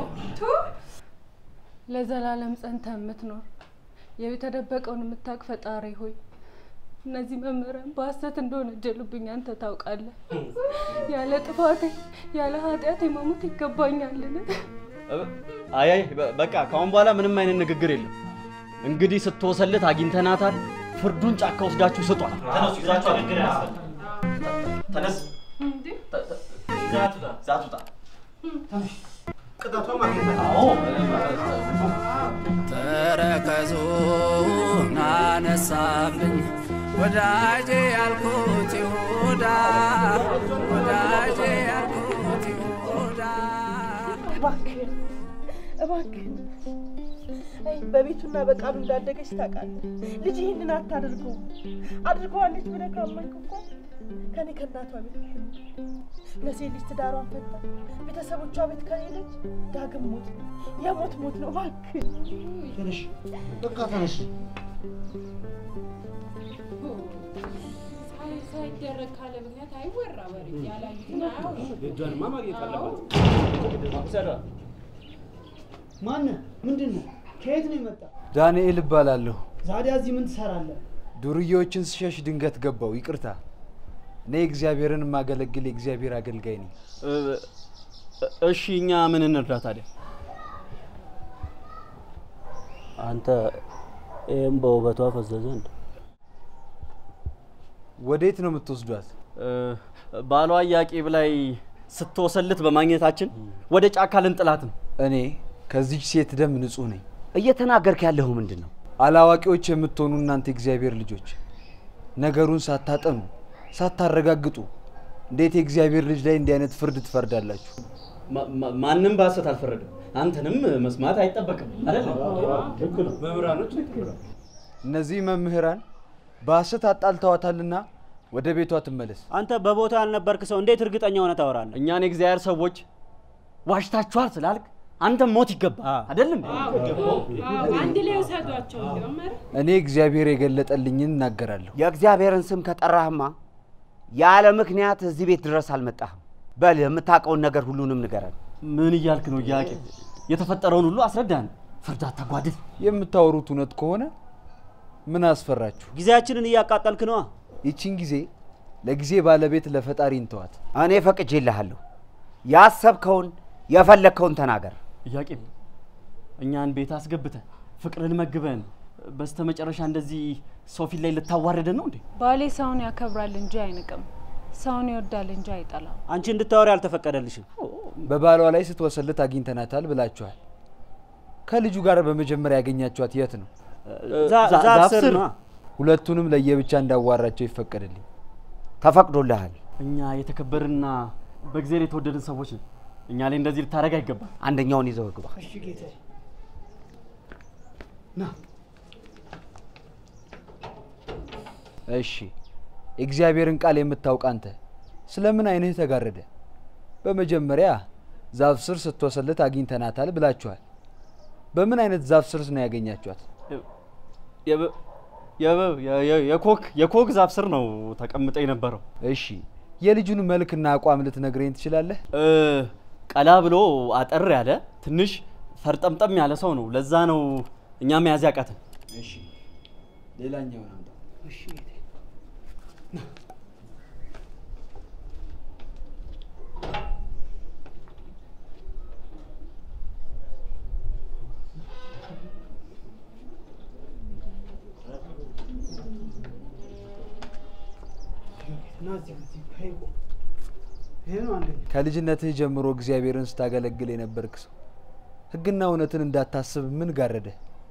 ለዘላለም ጸንተ የምትኖር የተደበቀውን የምታውቅ ፈጣሪ ሆይ እነዚህ መምህራን በሐሰት እንደሆነ ጀሉብኝ አንተ ታውቃለህ። ያለ ጥፋቴ ያለ ኃጢአቴ መሞት ይገባኛልን? አይ አይ በ- በቃ ከአሁን በኋላ ምንም አይነት ንግግር የለም። እንግዲህ ስትወሰልት አግኝተናታል። ፍርዱን ጫካ ወስዳችሁ ስጧት። ተነሱ፣ ይዛችሁ ንግግር ተነስ፣ ዛት ውጣ። ቅጣቷ ማግኘት አዎ ተረከዙን አነሳብኝ ወዳጄ ያልኩት ይሁዳ ወዳጄ ያልኩት ይሁዳ እባክህን እባክህን አይ በቤቱና በቃሉ እንዳደገች ታውቃለህ። ልጅ ይህንን አታድርገው። አድርገዋለች ብለህ ካመንክ እኮ ከኔ ከእናቷ ቤት ትኑር። ለሴት ልጅ ትዳሯን ፈታ ቤተሰቦቿ ቤት ከሌለች ዳግም ሞት ነው፣ የሞት ሞት ነው። እባክህን ተነሽ፣ በቃ ተነሽ። ሳይደረግ ካለ ምክንያት አይወራ ወሬ ያላዩትን አያውሩ። የእጇንማ ማግኘት አለባት። ማነህ? ምንድን ነው? ከየት ነው የመጣ? ዳንኤል እባላለሁ። ዛዲያ እዚህ ምን ትሰራለህ? ዱርዬዎችን ስሸሽ ድንገት ገባው። ይቅርታ። እኔ እግዚአብሔርን የማገለግል የእግዚአብሔር አገልጋይ ነኝ። እ- እሺ እኛ ምን እንርዳ ታዲያ? አንተ ይህም በውበቷ ፈዘዘ እንደ ወዴት ነው የምትወስዷት? እ፣ ባሏ ኢያቄም ላይ ስትወሰልት በማግኘታችን ወደ ጫካ ልንጥላት ነው። እኔ ከዚች ሴት ደም ንጹህ ነኝ። እየተናገርክ ያለኸው ምንድን ነው? አላዋቂዎች የምትሆኑ እናንተ እግዚአብሔር ልጆች ነገሩን ሳታጠኑ ሳታረጋግጡ እንዴት የእግዚአብሔር ልጅ ላይ እንዲህ አይነት ፍርድ ትፈርዳላችሁ? ማንም በሐሰት አልፈረደም። አንተንም መስማት አይጠበቅም አይደል? መምህራኖች እነዚህ መምህራን በሐሰት አጣልተዋታልና ወደ ቤቷ ትመለስ። አንተ በቦታ ያልነበርክ ሰው እንዴት እርግጠኛ ሆነ ታወራለህ? እኛን የእግዚአብሔር ሰዎች ዋሽታችኋል ስላልክ አንተም ሞት ይገባ አይደለም? አንድ ላይ ውሰዷቸው እንዲሁም ኧረ እኔ እግዚአብሔር የገለጠልኝን እናገራለሁ። የእግዚአብሔርን ስም ከጠራህማ ያለ ምክንያት እዚህ ቤት ድረስ አልመጣህም። በል የምታውቀውን ነገር ሁሉንም ንገረን። ምን እያልክ ነው ኢያቄም? የተፈጠረውን ሁሉ አስረዳን። ፍርድ አታጓድል። የምታወሩት እውነት ከሆነ ምን አስፈራችሁ? ጊዜያችንን እያቃጠልክ ነዋ። ይቺን ጊዜ ለጊዜ ባለቤት ለፈጣሪ እንተዋት። እኔ ፈቅጄልሃለሁ። ያሰብከውን የፈለግከውን ተናገር። ኢያቄም እኛን ቤት አስገብተህ ፍቅርን መግበን በስተመጨረሻ እንደዚህ ሰው ፊት ላይ ልታዋርደን ነው እንዴ? ባሌ ሰውን ያከብራል እንጂ አይንቅም፣ ሰውን ይወዳል እንጂ አይጠላም። አንቺ እንድታወሪ አልተፈቀደልሽም። በባሏ ላይ ስትወሰልት አግኝተናታል ብላችኋል። ከልጁ ጋር በመጀመሪያ ያገኛችኋት የት ነው? ዛ- ዛ- ዛፍ ስር ነዋ። ሁለቱንም ለየብቻ እንዳዋራቸው ይፈቀድልኝ። ተፈቅዶልሃል። እኛ የተከበርና በእግዚአብሔር የተወደድን ሰዎች ነን። እኛ ላይ እንደዚህ ልታደርግ አይገባም። አንደኛውን ይዘው ግባ። እሺ ጌታዬ። ና እሺ የእግዚአብሔርን ቃል የምታውቅ አንተ ስለምን ዓይንህ ተጋረደ? በመጀመሪያ ዛፍ ስር ስትወሰልት አግኝተናታል ብላችኋል። በምን አይነት ዛፍ ስር ነው ያገኛችኋት? የበ- የበ- የ- የ- የኮክ የኮክ ዛፍ ስር ነው ተቀምጠ የነበረው። እሺ የልጁን መልክና አቋም ልትነግረኝ ትችላለህ? እ፣ ቀላ ብሎ አጠር ያለ ትንሽ ፈርጠምጠም ያለ ሰው ነው። ለዛ ነው እኛ መያዝ ያቃተን። እሺ ሌላኛውን አምጣ። እሺ ጌታዬ። ና እዚህ እዚህ ይሄ እኮ ይሄ ነው አንደኛ ከልጅነትህ ጀምሮ እግዚአብሔርን ስታገለግል የነበርክ ሰው ሕግና እውነትን እንዳታስብ ምን ጋረደ?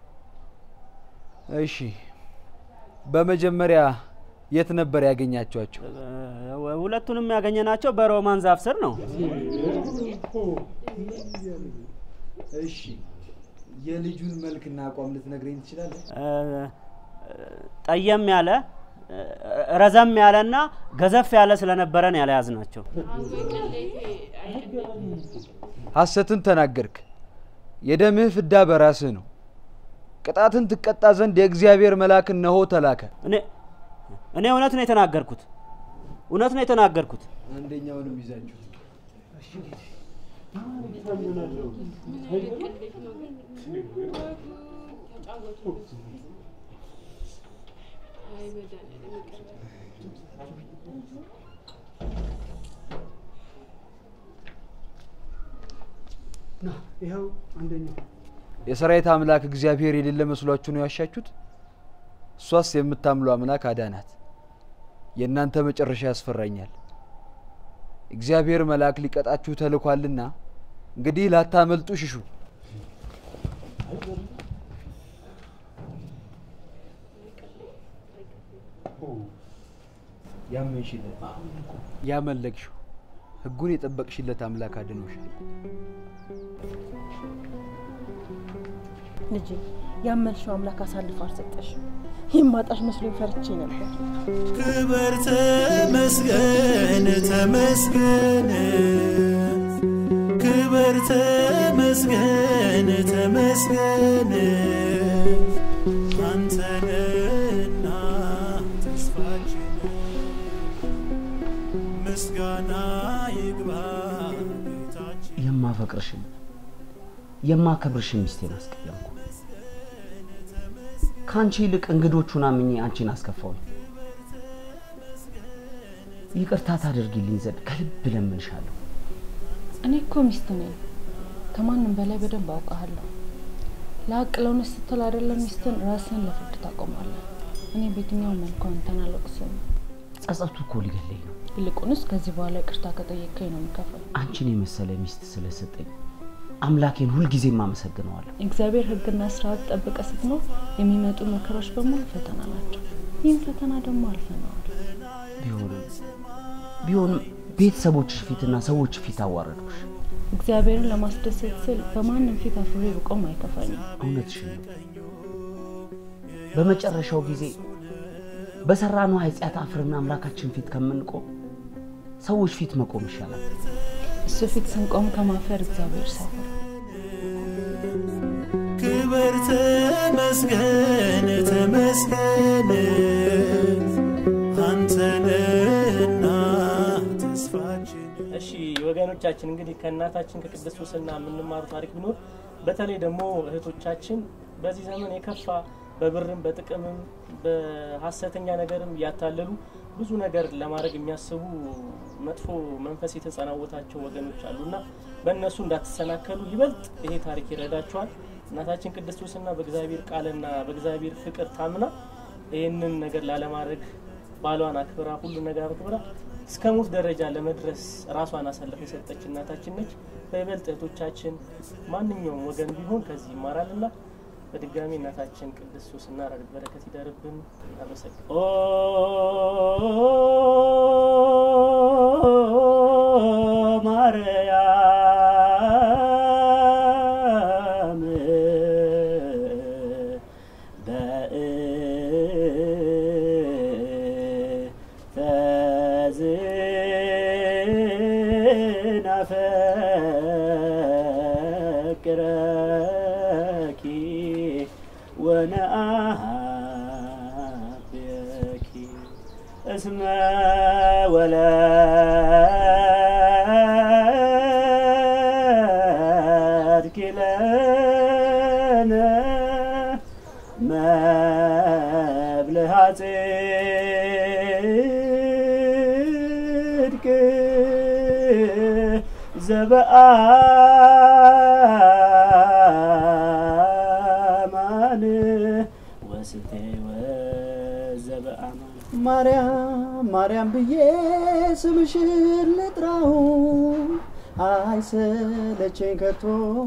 እሺ በመጀመሪያ የት ነበር ያገኛችኋቸው? ሁለቱንም ያገኘናቸው በሮማን ዛፍ ስር ነው። እሺ የልጁን መልክና አቋም ልትነግረኝ ትችላለህ? እ፣ ጠየም ያለ እ፣ ረዘም ያለና ገዘፍ ያለ ስለነበረን ያለያዝ ናቸው። ሐሰትን ተናገርክ። የደምህ ፍዳ በራስህ ነው። ቅጣትን ትቀጣ ዘንድ የእግዚአብሔር መልአክ እነሆ ተላከ። እኔ እኔ እውነት ነው የተናገርኩት፣ እውነት ነው የተናገርኩት። አንደኛውንም ይዛችሁ እሺ ጌታዬ። ና ይኸው አንደኛው የሰራዊት አምላክ እግዚአብሔር የሌለ መስሏችሁ ነው ያሻችሁት? እሷስ የምታምሉ አምላክ አዳናት። የእናንተ መጨረሻ ያስፈራኛል። እግዚአብሔር መልአክ ሊቀጣችሁ ተልኳልና እንግዲህ ላታመልጡ ሽሹ። ያመንሽለት ያመለክሽው ሕጉን የጠበቅሽለት አምላክ አድኖሻል። ልጄ ያመንሽው አምላክ አሳልፎ አልሰጠሽም። የማጣሽ መስሎኝ ፈርቼ ነበር። ክበር ተመስገን ተመስገን ክበር ተመስገን ተመስገን አንተነና ተስፋችን ምስጋና ይግባ ጌታችን የማፈቅርሽን የማከብርሽን ሚስቴን አስቀየምኩ። ከአንቺ ይልቅ እንግዶቹን አምኜ አንቺን አስከፋውኝ። ይቅርታ ታደርጊልኝ ዘንድ ከልብ እለምንሻለሁ። እኔ እኮ ሚስት ነኝ። ከማንም በላይ በደንብ አውቃለሁ። ለሀቅ ለእውነት ስትል አይደለም ሚስትን ራስን ለፍርድ ታቆማለህ። እኔ በየትኛው መልኩ አንተን አለቅስም። ጸጸቱ እኮ ሊገለኝ ነው። ይልቁንስ ከዚህ በኋላ ይቅርታ ከጠየቀኝ ነው የምከፍል። አንቺን የመሰለ ሚስት ስለሰጠኝ አምላኬን ሁልጊዜም አመሰግነዋለሁ። እግዚአብሔር ሕግና ስርዓት ጠብቀ ስትኖር የሚመጡ መከራዎች በሙሉ ፈተና ናቸው። ይህን ፈተና ደግሞ አልፈነዋል። ቢሆንም ቢሆንም ቤተሰቦችሽ ፊትና ሰዎች ፊት አዋረዱሽ። እግዚአብሔርን ለማስደሰት ስል በማንም ፊት አፍሬ ብቆም አይከፋኝም። እውነትሽን ነው። በመጨረሻው ጊዜ በሰራነው ኃጢአት አፍርና አምላካችን ፊት ከምንቆም ሰዎች ፊት መቆም ይሻላል። እሱ ፊት ስንቆም ከማፈር እግዚአብሔር ሰውር። ክብር ተመስገን ተመስገን አንተነህና ተስፋችን እሺ ወገኖቻችን እንግዲህ ከእናታችን ከቅድስት ሱስና የምንማሩ ታሪክ ቢኖር በተለይ ደግሞ እህቶቻችን በዚህ ዘመን የከፋ በብርም በጥቅምም በሀሰተኛ ነገርም እያታለሉ ብዙ ነገር ለማድረግ የሚያስቡ መጥፎ መንፈስ የተጸናወታቸው ወገኖች አሉና በእነሱ እንዳትሰናከሉ ይበልጥ ይሄ ታሪክ ይረዳቸዋል። እናታችን ቅድስት ሱስና በእግዚአብሔር ቃልና በእግዚአብሔር ፍቅር ታምና ይህንን ነገር ላለማድረግ ባሏን አክብራ ሁሉ ነገር አክብራ እስከ ሞት ደረጃ ለመድረስ ራሷን አሳልፋ የሰጠች እናታችን ነች። በይበልጥ እህቶቻችን ማንኛውም ወገን ቢሆን ከዚህ ይማራልና በድጋሚ እናታችን ቅድስት ሱስና ረድኤት በረከት ይደርብን። አመሰግን ማርያም በእንተዝናፈቅረኪ ወነአብየኪ እስመ ወለድኪ ለነ መብልሃ ጽድቅ ዘበአማን ወስቴ ወዘበአማን ማርያም ማርያም ብዬ ስምሽን ልጥራው አይሰለቸኝ ከቶ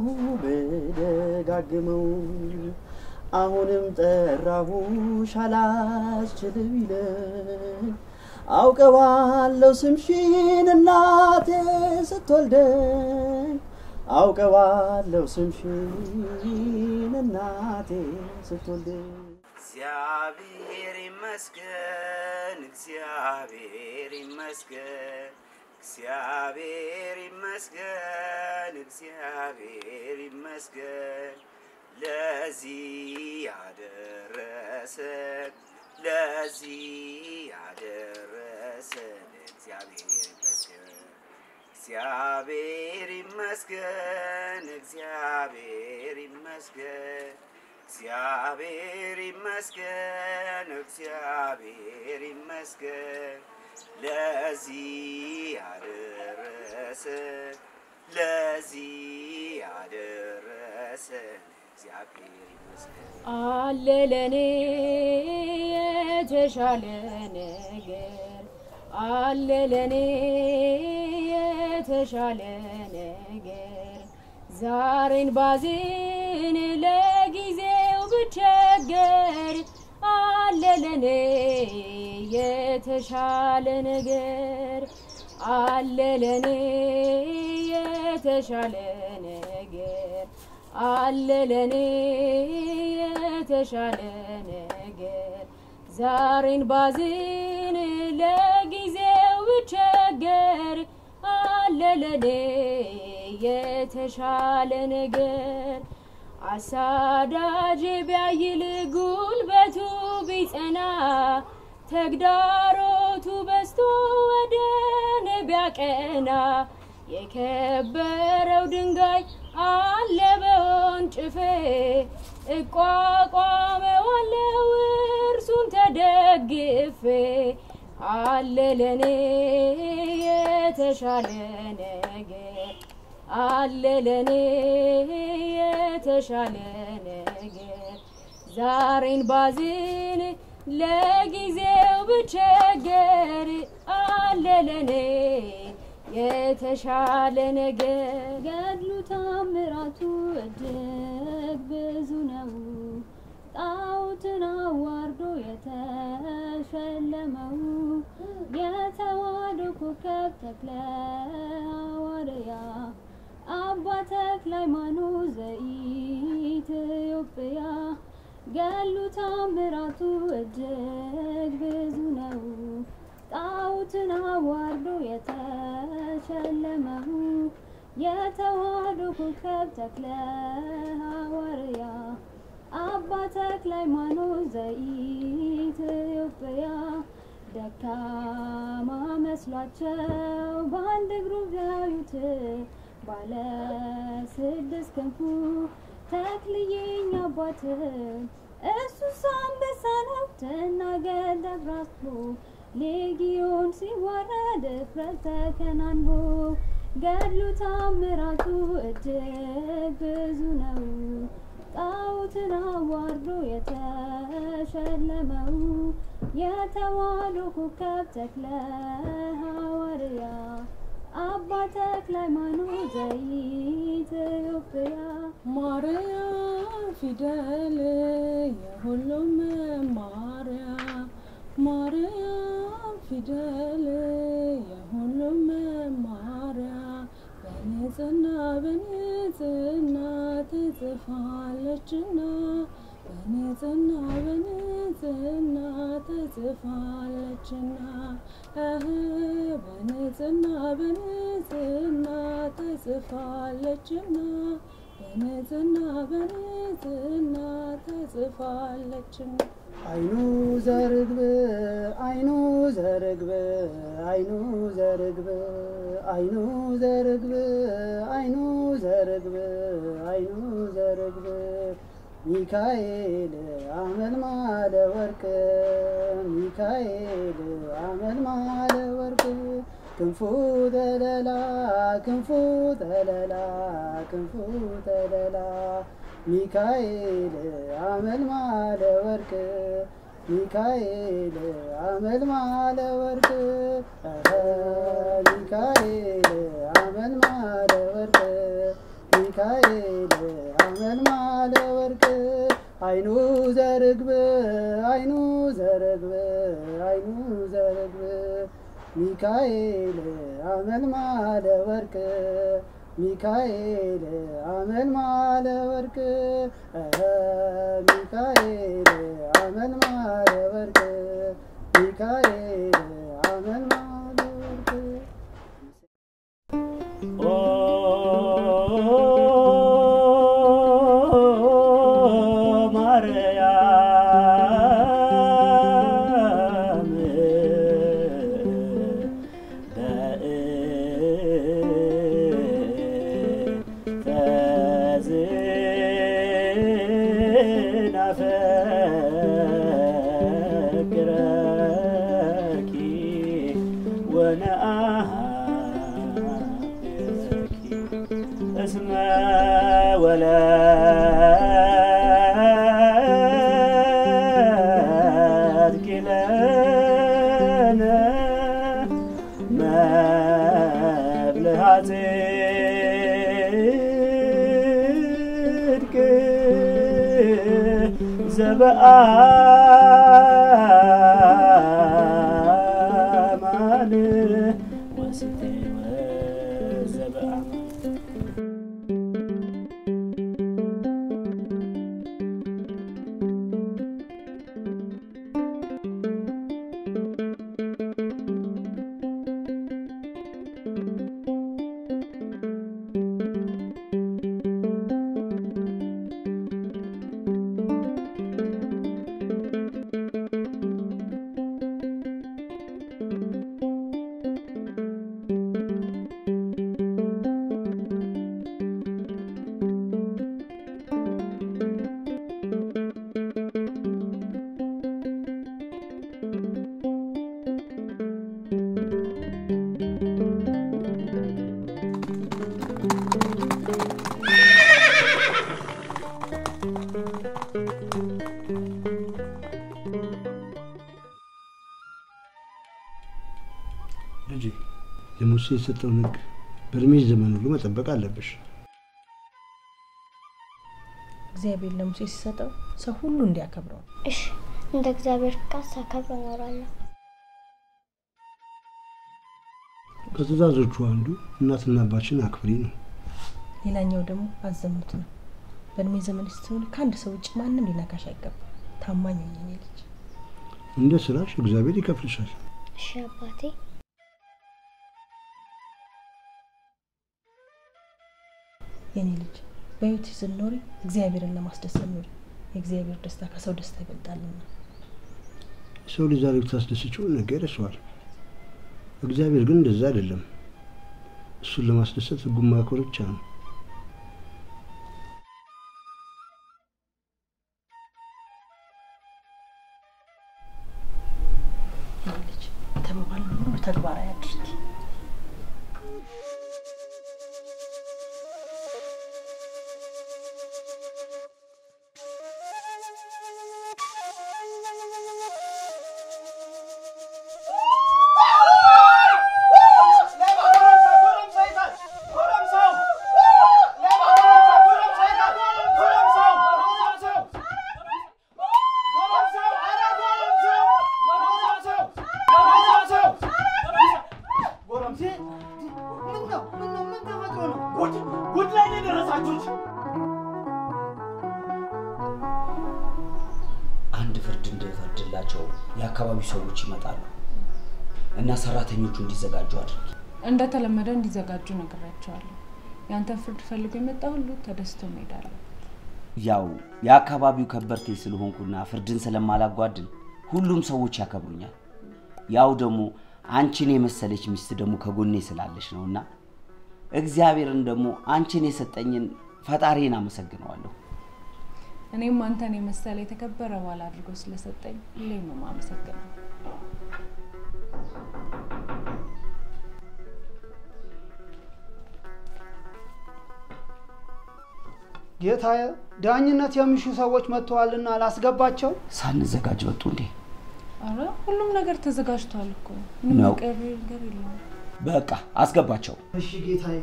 ብደጋግመው አሁንም ጠራሁሽ አላስችልም ይለኝ አውቀዋለሁ ስምሽን እናቴ ስትወልደኝ አውቀዋለሁ ስምሽን እናቴ ስትወልደኝ እግዚአብሔር ይመስገን፣ እግዚአብሔር ይመስገን፣ እግዚአብሔር ይመስገን፣ እግዚአብሔር ይመስገን ለዚህ ያደረሰን ለዚህ ያደረሰን እግዚአብሔር ይመስገን። እግዚአብሔር ይመስገን፣ እግዚአብሔር ይመስገን፣ እግዚአብሔር ይመስገን፣ እግዚአብሔር ይመስገን ለዚህ ያደረሰን ለዚህ ያደረሰን እግዚአብሔር ይመስገን። አለ ለኔ የተሻለ ነገር አለ ለኔ የተሻለ ነገር ዛሬን ባዝን ለጊዜው ብቸገር አለ ለኔ የተሻለ ነገር አለ ለኔ የተሻለ ነገር አለ ለኔ የተሻለ ነገር ዛሬን ባዝን ለጊዜው ብቸገር አለ ለኔ የተሻለ ነገር አሳዳጅ ቢያይል ጉልበቱ ቢጸና ተግዳሮቱ በዝቶ ወደ እኔ ቢያቀና የከበረው ድንጋይ አለ በወንጭፌ እቋቋመዋለው እርሱን ተደግፌ አለ ለኔ የተሻለ ነገር አለ ለኔ የተሻለ ነገር ዛሬን ባዝን ለጊዜው ብቸገር አለ ለኔ የተሻለ ነገር ገድሉ ታምራቱ እጅግ ብዙ ነው። ጣዖትን አዋርዶ የተሸለመው የተዋሕዶ ኮከብ ተክለ ሐዋርያ አባ ተክለ ሃይማኖት ዘኢትዮጵያ ገሉ ታምራቱ እጅግ ብዙ ነው። ጣዖትን አዋርዶ የተሸለመው የተዋሕዶ ኮከብ ተክለ ሐዋርያ አባ ተክለ ሃይማኖት ዘኢትዮጵያ ደካማ መስሏቸው በአንድ እግሩ ቢያዩት ባለ ስድስት ክንፉ ተክልዬኝ አባት እሱስ አንበሳ ነው ትናገር ደብራስቦ ሌጊዮን ሲዋረድ እፍረት ተከናንቦ ገድሉ ታምራቱ እጅግ ብዙ ነው። ጣዖትን አዋርዶ የተሸለመው የተዋሕዶ ኮከብ ተክለ ሐዋርያ አባ ተክለ ሃይማኖት ዘኢትዮጵያ ማርያም ፊደል የሁሉም መማሪያ ማርያም ፊደል የሁሉም መማሪያ በንጽህና በንጽህና ተጽፋለችና በንጽህና በንጽህና ተጽፋለችና እህ በንጽህና በንጽህና ተጽፋለችና በንጽህና በንጽህና ተጽፋለችና አይኑ ዘርግብ አይኑ ዘርግብ አይኑ ዘርግብ አይኑ ዘርግብ አይኑ ዘርግብ አይኑ ዘርግብ ሚካኤል አመልማለ ወርቅ ሚካኤል አመልማለ ወርቅ ክንፉ ተለላ ክንፉ ተለላ ክንፉ ተለላ ሚካኤል አመልማለ ወርቅ ሚካኤል አመልማለ ወርቅ እኸ ሚካኤል አመልማለ ወርቅ ሚካኤል አመልማለ ወርቅ አይኑ ዘርግብ አይኑ ዘርግብ አይኑ ዘርግብ ሚካኤል አመልማለ ወርቅ ሚካኤል አመልማለ ወርቅ እኸ ሚካኤል አመልማለ ወርቅ ሚካኤል አመልማለ ወርቅ ማርያም ናፈቅረኪ ወነአብኪ እስመ ወለድኪ ለነ መብልዐ ጽድቅ ዘበአማን ወስቴ ወዘበአማን ልጄ ለሙሴ የሰጠውን ሕግ በእድሜሽ ዘመን ሁሉ መጠበቅ አለብሽ። እግዚአብሔር ለሙሴ ሲሰጠው ሰው ሁሉ እንዲያከብረው ነው። እሺ፣ እንደ እግዚአብሔር ፍቃድ ሳከብር እኖራለሁ። ከትእዛዞቹ አንዱ እናትና አባችን አክብሪ ነው። ሌላኛው ደግሞ አዘሙት ነው። በእድሜ ዘመን ስትሆን ከአንድ ሰው ውጭ ማንም ሊነካሽ አይገባም። ታማኝ ሁኚ የኔ ልጅ። እንደ ስራሽ እግዚአብሔር ይከፍልሻል። እሺ አባቴ። የኔ ልጅ በህይወት ስትኖሪ እግዚአብሔርን ለማስደሰት ኑሪ። የእግዚአብሔር ደስታ ከሰው ደስታ ይበልጣልና። ሰው ልጅ ዛሬ ብታስደስችው ነገ ይረሳዋል። እግዚአብሔር ግን እንደዛ አይደለም። እሱን ለማስደሰት ህጉን ማክበር ብቻ ነው። የኔ ልጅ የተባባልነው ሁሉ ተግባራዊ አድርጊ። ጉድ ላይ ነው የደረሳችሁት። አንድ ፍርድ እንድፈርድላቸው የአካባቢው ሰዎች ይመጣሉ እና ሰራተኞቹ እንዲዘጋጁ አድርጊ። እንደተለመደ እንዲዘጋጁ ነግሬያቸዋለሁ። ያንተን ፍርድ ፈልጎ የመጣ ሁሉ ተደስቶ መሄዳለሁ። ያው የአካባቢው ከበርቴ ስለሆንኩና ፍርድን ስለማላጓድል ሁሉም ሰዎች ያከብሩኛል። ያው ደግሞ አንቺን የመሰለች ሚስት ደግሞ ከጎኔ ስላለች ነው እና እግዚአብሔርን ደግሞ አንቺን የሰጠኝን ፈጣሪን አመሰግነዋለሁ። እኔም አንተን የመሰለ የተከበረ ባል አድርጎ ስለሰጠኝ ሁሌም ነው የማመሰግነው። ጌታዬ፣ ዳኝነት የሚሹ ሰዎች መጥተዋልና ላስገባቸው። ሳንዘጋጅ ወጡ እንዴ? አረ ሁሉም ነገር ተዘጋጅቷል እኮ ምንም ነው። የቀረ ነገር የለውም። በቃ አስገባቸው። እሺ ጌታዬ።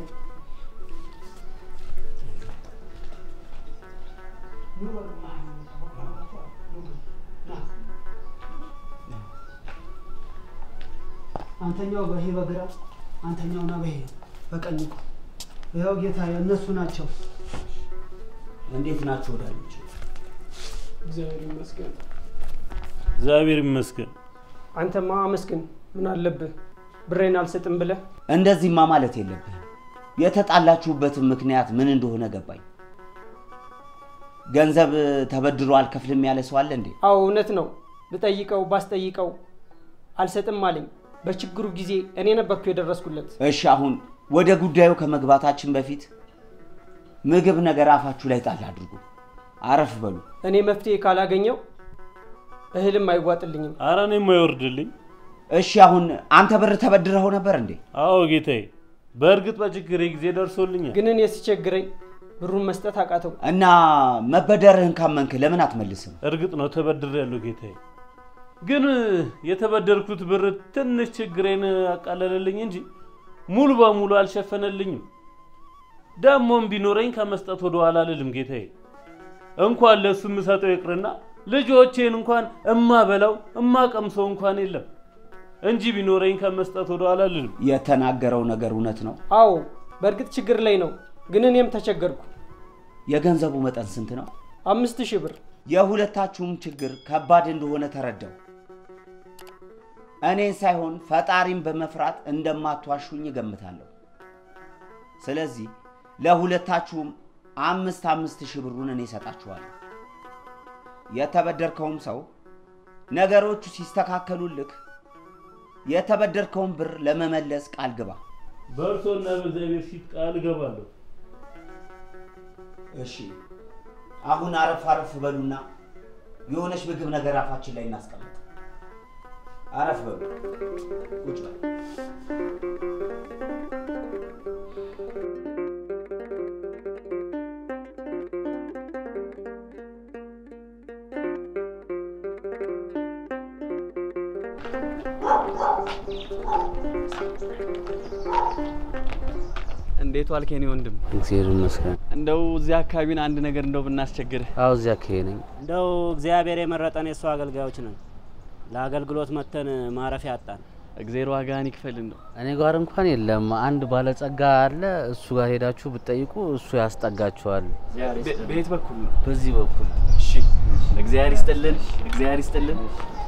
አንተኛው በይሄ በግራ አንተኛውና በይሄ በቀኝ ቁም። ይኸው ጌታዬ፣ እነሱ ናቸው። እንዴት ናቸው ወዳጆች? እግዚአብሔር ይመስገን። እግዚአብሔር ይመስገን። አንተማ አመስግን። ምን አለብህ? ብሬን አልሰጥም ብለህ እንደዚህማ ማለት የለብህም። የተጣላችሁበትን ምክንያት ምን እንደሆነ ገባኝ። ገንዘብ ተበድሮ አልከፍልም ያለ ሰው አለ እንዴ? አዎ እውነት ነው። ብጠይቀው ባስጠይቀው አልሰጥም አለኝ። በችግሩ ጊዜ እኔ ነበርኩ የደረስኩለት። እሺ አሁን ወደ ጉዳዩ ከመግባታችን በፊት ምግብ ነገር አፋችሁ ላይ ጣል አድርጉ። አረፍ በሉ። እኔ መፍትሄ ካላገኘው እህልም አይዋጥልኝም። አረ እኔም አይወርድልኝ። እሺ አሁን አንተ ብር ተበድረኸው ነበር እንዴ? አዎ ጌታዬ፣ በእርግጥ በችግሬ ጊዜ ደርሶልኛል። ግን እኔ ሲቸግረኝ ብሩን መስጠት አቃተው። እና መበደርህን ካመንክ ለምን አትመልስም? እርግጥ ነው ተበድሬያለሁ ጌታዬ፣ ግን የተበደርኩት ብር ትንሽ ችግሬን አቃለለልኝ እንጂ ሙሉ በሙሉ አልሸፈነልኝም። ደግሞም ቢኖረኝ ከመስጠት ወደ ኋላ አልልም ጌታዬ። እንኳን ለእሱ የምሰጠው ይቅርና ልጆቼን እንኳን እማበላው እማቀምሰው እንኳን የለም እንጂ ቢኖረኝ ከመስጠት ወደ ኋላ አልልም። የተናገረው ነገር እውነት ነው። አዎ በእርግጥ ችግር ላይ ነው፣ ግን እኔም ተቸገርኩ። የገንዘቡ መጠን ስንት ነው? አምስት ሺህ ብር። የሁለታችሁም ችግር ከባድ እንደሆነ ተረዳው። እኔን ሳይሆን ፈጣሪን በመፍራት እንደማትዋሹኝ እገምታለሁ። ስለዚህ ለሁለታችሁም አምስት አምስት ሺህ ብሩን እኔ እሰጣችኋለሁ። የተበደርከውም ሰው ነገሮቹ ሲስተካከሉልክ የተበደርከውን ብር ለመመለስ ቃል ግባ። በእርሶና በእግዚአብሔር ፊት ቃል እገባለሁ። እሺ፣ አሁን አረፍ አረፍ በሉና የሆነች ምግብ ነገር አፋችን ላይ እናስቀምጥ። አረፍ በሉ፣ ቁጭ በሉ። እንዴ እንዴት ዋልክ የኔ ወንድም? እግዚአብሔር ይመስገን። እንደው እዚህ አካባቢን አንድ ነገር እንደው ብናስቸግርህ። አዎ እዚያ አካባቢ ነኝ። እንደው እግዚአብሔር የመረጠን የእሱ አገልጋዮች ነን። ለአገልግሎት መተን ማረፊያ አጣን። እግዜር ዋጋህን ይክፈል። እንደው እኔ ጋር እንኳን የለም። አንድ ባለጸጋ አለ። እሱ ጋር ሄዳችሁ ብትጠይቁ እሱ ያስጠጋችኋል። በየት በኩል ነው? በዚህ በኩል። እሺ፣ እግዚአብሔር ይስጥልን፣ እግዚአብሔር ይስጥልን።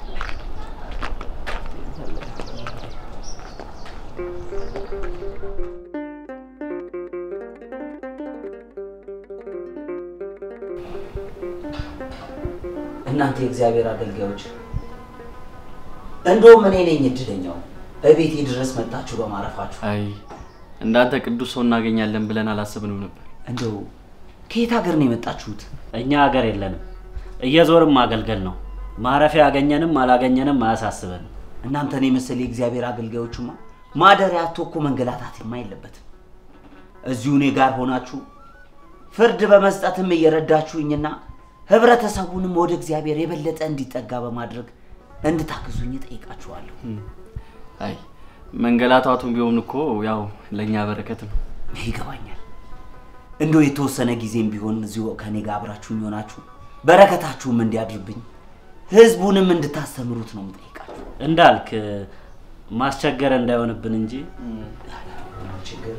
እናንተ የእግዚአብሔር አገልጋዮች እንደውም እኔ ነኝ እድለኛው እቤቴ ድረስ መጣችሁ በማረፋችሁ። አይ እንዳንተ ቅዱስ ሰው እናገኛለን ብለን አላሰብንም ነበር። እንደው ከየት ሀገር ነው የመጣችሁት? እኛ ሀገር የለንም፣ እየዞርም ማገልገል ነው። ማረፊያ ያገኘንም አላገኘንም አያሳስበንም። እናንተን የመሰለ የእግዚአብሔር አገልጋዮችማ ማደሪያ አጥቶ እኮ መንገላታትማ የለበትም። እዚሁ እኔ ጋር ሆናችሁ ፍርድ በመስጠትም እየረዳችሁኝና ህብረተሰቡንም ወደ እግዚአብሔር የበለጠ እንዲጠጋ በማድረግ እንድታግዙኝ ጠይቃችኋለሁ። አይ መንገላታቱም ቢሆን እኮ ያው ለእኛ በረከት ነው። ይገባኛል። እንደው የተወሰነ ጊዜም ቢሆን እዚሁ ከኔ ጋር አብራችሁኝ ሆናችሁ በረከታችሁም እንዲያድርብኝ ህዝቡንም እንድታስተምሩት ነው የምጠይቃችሁ። እንዳልክ ማስቸገር እንዳይሆንብን እንጂ ችግር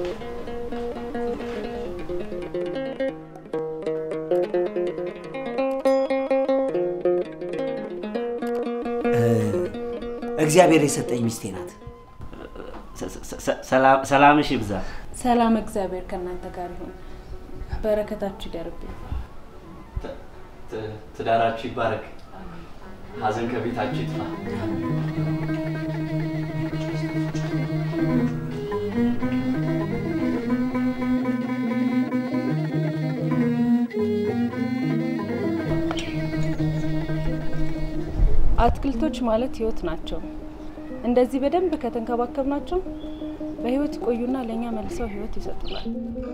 እግዚአብሔር የሰጠኝ ሚስቴ ናት። ሰላምሽ ይብዛ። ሰላም እግዚአብሔር ከእናንተ ጋር ይሁን። በረከታችሁ ይደርብኝ። ትዳራችሁ ይባረክ፣ ሀዘን ከቤታችሁ ይጥፋ። አትክልቶች ማለት ህይወት ናቸው። እንደዚህ በደንብ ከተንከባከብናቸው በህይወት ይቆዩና ለእኛ መልሰው ህይወት ይሰጡናል።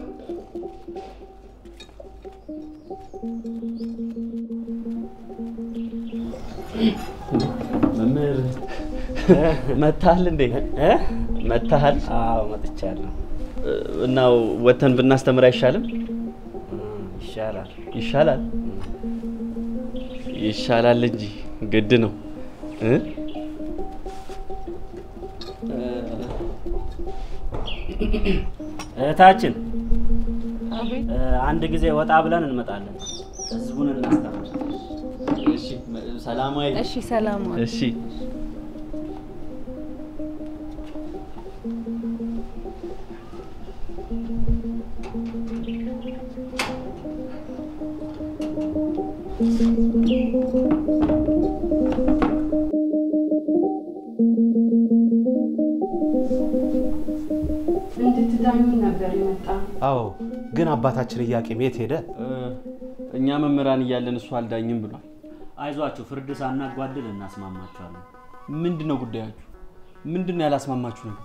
መምህር መታሃል እንዴ? መታሃል? አዎ መጥቻለሁ። እና ወተን ብናስተምር አይሻልም? ይሻላል ይሻላል ይሻላል እንጂ ግድ ነው እ እህታችን አቤት። አንድ ጊዜ ወጣ ብለን እንመጣለን። ህዝቡን እናስተምር። እሺ፣ ሰላማዊ እሺ፣ ሰላም ዋል። እሺ እንድትዳኙ ነበር የመጣ አዎ፣ ግን አባታችን ኢያቄም የት ሄደ? እኛ መምህራን እያለን እሱ አልዳኝም ብሏል። አይዟችሁ፣ ፍርድ ሳናጓድል እናስማማችኋለን። ምንድን ነው ጉዳያችሁ? ምንድን ነው ያላስማማችሁ ነገር?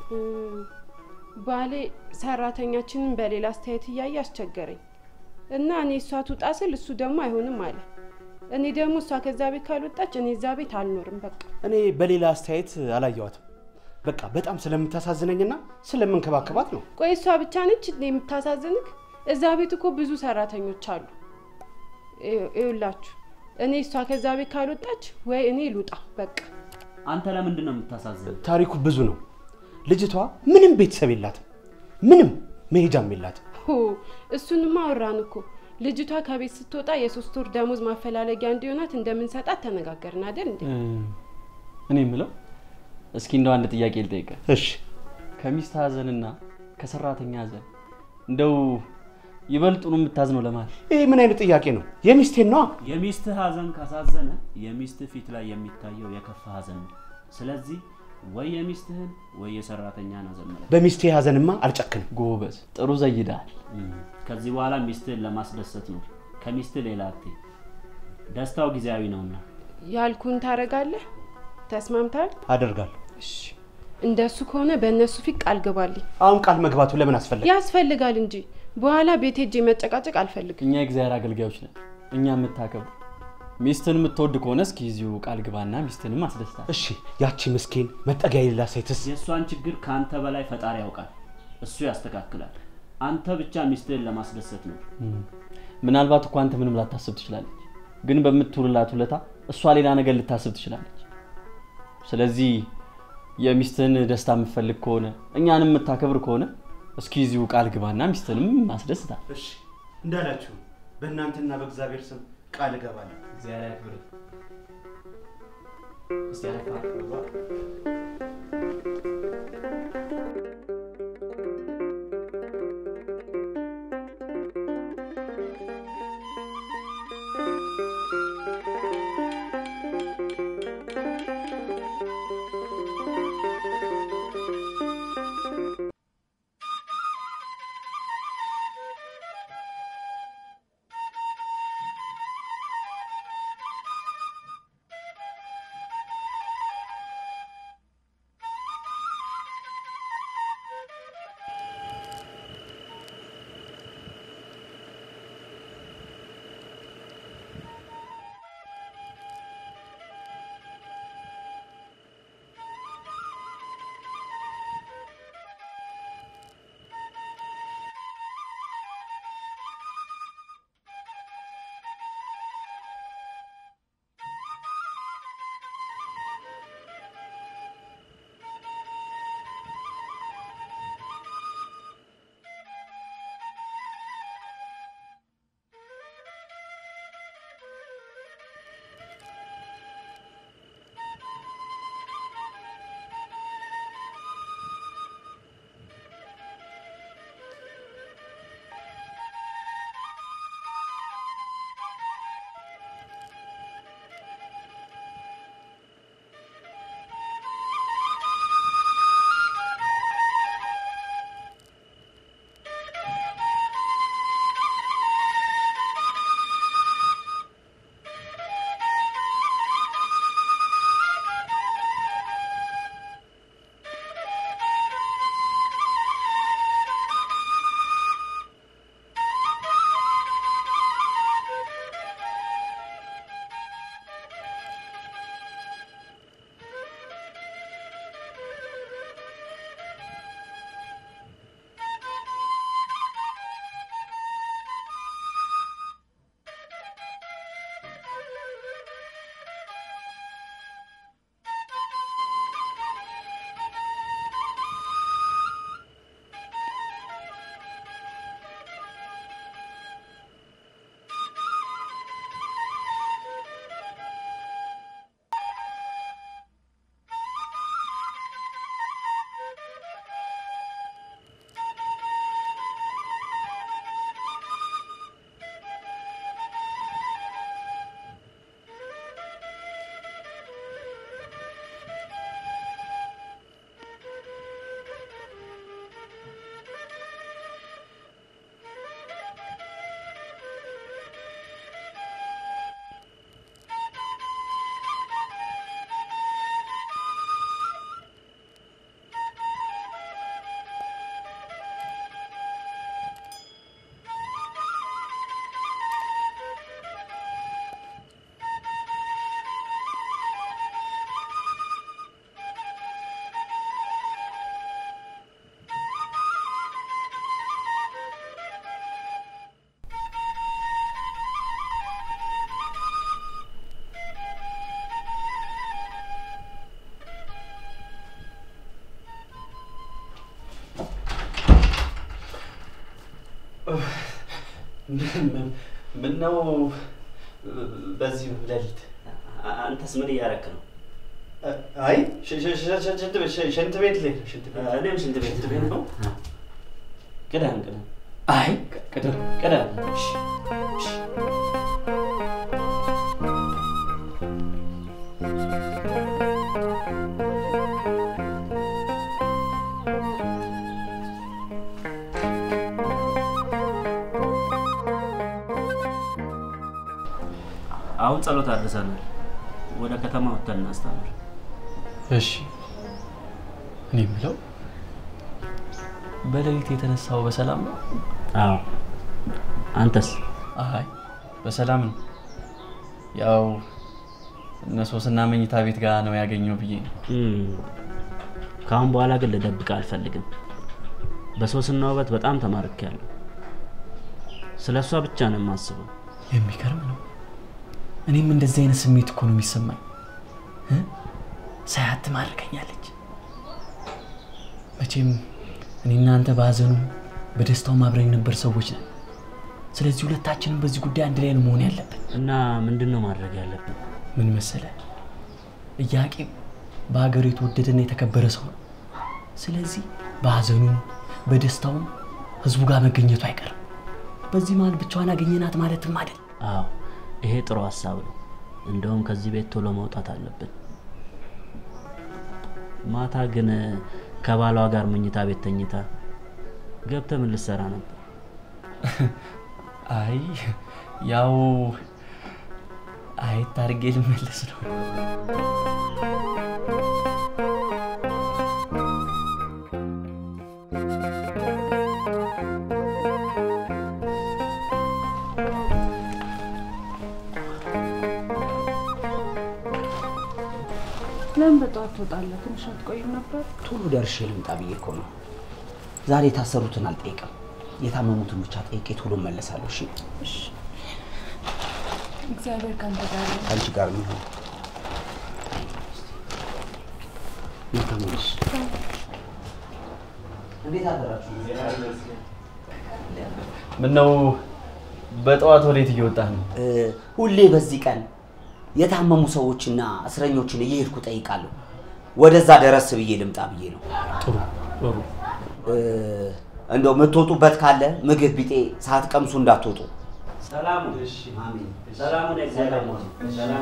ባሌ ሰራተኛችንን በሌላ አስተያየት እያየ አስቸገረኝ እና እኔ እሷ ትውጣ ስል እሱ ደግሞ አይሆንም አለ። እኔ ደግሞ እሷ ከዛ ቤት ካልወጣች እኔ እዛ ቤት አልኖርም። በቃ እኔ በሌላ አስተያየት አላየዋትም። በቃ በጣም ስለምታሳዝነኝና ስለምንከባከባት ነው። ቆይ እሷ ብቻ ነች እንዴ የምታሳዝንክ? እዛ ቤት እኮ ብዙ ሰራተኞች አሉ። ይውላችሁ እኔ እሷ ከዛ ቤት ካልወጣች ወይ እኔ ልውጣ በቃ። አንተ ለምንድን ነው የምታሳዝን? ታሪኩ ብዙ ነው። ልጅቷ ምንም ቤተሰብ የላትም፣ ምንም መሄጃም የላትም። ሆ እሱንማ አወራን እኮ። ልጅቷ ከቤት ስትወጣ የሶስት ወር ደሞዝ ማፈላለጊያ እንዲሆናት እንደምንሰጣት ተነጋገርን አይደል እንዴ? እኔ የምለው እስኪ እንደው አንድ ጥያቄ ልጠይቀ። እሺ። ከሚስት ሀዘንና ከሰራተኛ ሀዘን እንደው ይበልጡኑ የምታዝነው ለማለት ይህ ምን አይነት ጥያቄ ነው? የሚስቴን ነዋ። የሚስትህ ሀዘን ካሳዘነ የሚስትህ ፊት ላይ የሚታየው የከፋ ሀዘን ነው። ስለዚህ ወይ የሚስትህን ወይ የሰራተኛን ሀዘን ምረጥ። በሚስቴ ሀዘንማ አልጨክንም። ጎበዝ፣ ጥሩ ዘይዳል። ከዚህ በኋላ ሚስትህን ለማስደሰት ነው። ከሚስትህ ሌላ አትይ። ደስታው ጊዜያዊ ነውና ያልኩን ታረጋለህ? ተስማምታል? አደርጋለሁ። እንደሱ ከሆነ በእነሱ ፊት ቃል ግባልኝ። አሁን ቃል መግባቱ ለምን አስፈለገ? ያስፈልጋል እንጂ በኋላ ቤት ሄጄ መጨቃጨቅ አልፈልግም። እኛ የእግዚአብሔር አገልጋዮች ነን። እኛ የምታከብር ሚስትን የምትወድ ከሆነ እስኪ እዚሁ ቃል ግባና ሚስትንም አስደስታል። እሺ፣ ያቺ ምስኪን መጠጊያ የሌላ ሴትስ? የእሷን ችግር ከአንተ በላይ ፈጣሪ ያውቃል። እሱ ያስተካክላል። አንተ ብቻ ሚስትህን ለማስደሰት ነው። ምናልባት እኮ አንተ ምንም ላታስብ ትችላለች፣ ግን በምትውልላት ውለታ እሷ ሌላ ነገር ልታስብ ትችላለች። ስለዚህ የሚስትህን ደስታ የምትፈልግ ከሆነ እኛንም የምታከብር ከሆነ እስኪ እዚሁ ቃል ግባና ሚስትህንም አስደስታል። እሺ እንዳላችሁ በእናንተና በእግዚአብሔር ስም ቃል እገባለሁ። እግዚአብሔር ያክብርህ። እስቲ አረፍ ምነው በዚህ ሌሊት? አንተስ ምን እያረክ ነው? አይ ሽ- ሽ- ሽ- ሽ- ሽንት ቤት ሽ- ሽንት ቤት ልሄድ ነው፣ ሽንት ቤት እኔም ሽንት ቤት ልሄድ ነው። ቅደም ቅደም። አይ ቅደም ቅደም። እሺ፣ እሺ። አሁን ጸሎት አድርሰናል። ወደ ከተማ ወጥተን እናስተምር። እሺ እኔ የምለው በሌሊት የተነሳው በሰላም ነው? አዎ። አንተስ? አይ በሰላም ነው። ያው እነ ሶስና መኝታ ቤት ጋር ነው ያገኘው ብዬ ነው። ከአሁን በኋላ ግን ልደብቅ አልፈልግም። በሶስና ውበት በጣም ተማርኬያለሁ። ስለ እሷ ብቻ ነው የማስበው። የሚገርም ነው። እኔም እንደዚህ አይነት ስሜት እኮ ነው የሚሰማኝ። እ? ሳያት ትማርከኛለች። መቼም እኔ እናንተ በሀዘኑ በደስታው አብረን ነበር ሰዎች ነን። ስለዚህ ሁለታችንም በዚህ ጉዳይ አንድ ላይ ነው መሆን ያለብን። እና ምንድን ነው ማድረግ ያለብን? ምን መሰለ፣ ኢያቄም በሀገሩ የተወደደና የተከበረ ሰው ነው። ስለዚህ በሀዘኑም በደስታውም ህዝቡ ጋር መገኘቱ አይቀርም። በዚህ መሀል ብቻዋን አገኘናት ማለትም አይደል። አዎ ይሄ ጥሩ ሀሳብ ነው። እንደውም ከዚህ ቤት ቶሎ መውጣት አለብን። ማታ ግን ከባሏ ጋር መኝታ ቤት ተኝታ ገብተህ ምን ልትሰራ ነበር? አይ ያው አየት አድርጌ ልመለስ ነው። ለምን በጠዋት ትወጣለህ? ትንሽ አትቆይም ነበር? ቶሎ ደርሼ ልምጣ ብዬ እኮ ነው። ዛሬ የታሰሩትን አልጠይቅም፣ የታመሙትን ብቻ ጠይቄ ቶሎ እመለሳለሁ። እሺ፣ እሺ። እግዚአብሔር ካንተ ጋር ይሁን። ከአንቺ ጋር የሚሆን መልካም ነሽ። እንዴት አደራችሁ? ምነው በጠዋት ወዴት እየወጣህ ነው? ሁሌ በዚህ ቀን የታመሙ ሰዎችና እስረኞችን እየሄድኩ ጠይቃለሁ። ወደዛ ደረስ ብዬ ልምጣ ብዬ ነው። ጥሩ ጥሩ። እንደው የምትወጡበት ካለ ምግብ ቢጤ ሳትቀምሱ እንዳትወጡ። ሰላሙ አሜን። ሰላሙን እግዚአብሔር ነው። ሰላም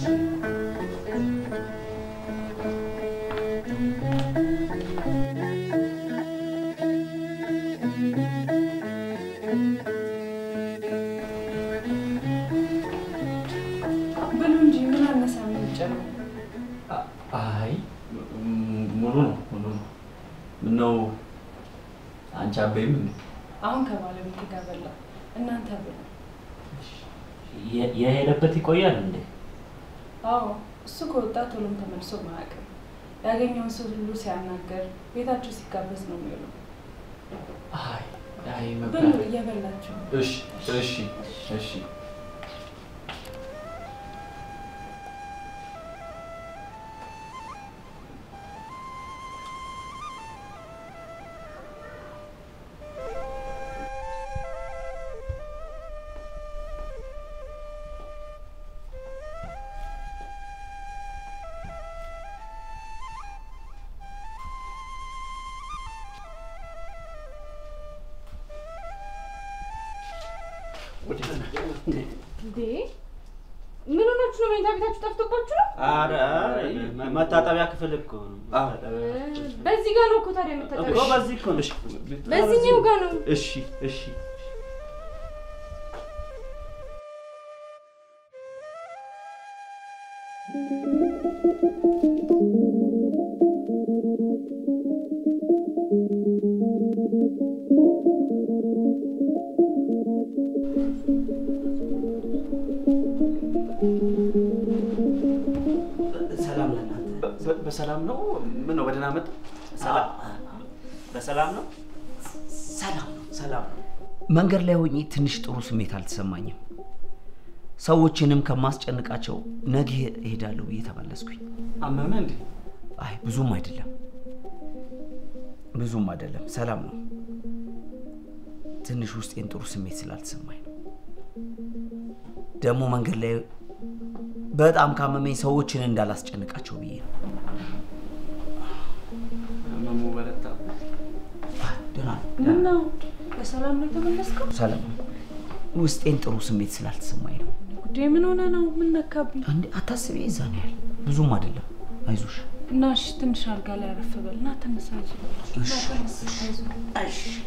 ብሉ እንጂ ምን አነሳ የምንጨምር? አይ ም- ሙሉ ነው ሙሉ ነው። ምነው አንቺ አበይም እንዴ? አሁን ከባለቤት ጋር በላ። እናንተ ብሉ። የ- የሄደበት ይቆያል እንዴ? አዎ እሱ ከወጣ ቶሎም ተመልሶ ማያውቅም። ያገኘውን ሰው ሁሉ ሲያናገር ቤታቸው ሲጋበዝ ነው የሚውለው። አይ አይ ብሉ መብላት እየበላችሁ ነው። እሺ እሺ እሺ እንዴ ምን ሆናችሁ ነው? መኝታ ቤታችሁ ጠፍቶባችሁ ነው? ኧረ መታጠቢያ ክፍል እኮ ነው። በዚህ ጋር ነው እኮ ታዲያ እኮ የምታጠቢው። በዚህ እኮ ነው። በዚህኛው ጋር ነው። እሺ እሺ ሰላም ለእናንተ። በ- በሰላም ነው? ምን ነው በደህና መጣ? ሰላም በሰላም ነው? ሰላም ነው፣ ሰላም ነው። መንገድ ላይ ሆኜ ትንሽ ጥሩ ስሜት አልተሰማኝም። ሰዎችንም ከማስጨንቃቸው ነገ እሄዳለሁ ብዬ ተመለስኩኝ። አመመ እንዴ? አይ ብዙም አይደለም፣ ብዙም አይደለም፣ ሰላም ነው። ትንሽ ውስጤን ጥሩ ስሜት ስላልተሰማኝ ነው። ደግሞ መንገድ ላይ በጣም ካመመኝ ሰዎችን እንዳላስጨንቃቸው ብዬ ነው። ህመሙ በረታ። ደህና ነው፣ ምን ነው በሰላም ነው የተመለስከው? ሰላም ነው። ውስጤን ጥሩ ስሜት ስላልተሰማኝ ነው። ጉዴ ምን ሆነ ነው? ምን ነካብኝ? አንዴ አታስቢ፣ እዛ ነው ያህል ብዙም አይደለም። አይዞሽ። እና እሺ ትንሽ አልጋ ላይ አረፍ በል እና ተነሳ። አይዞህ እና ተነስ፣ አይዞህ።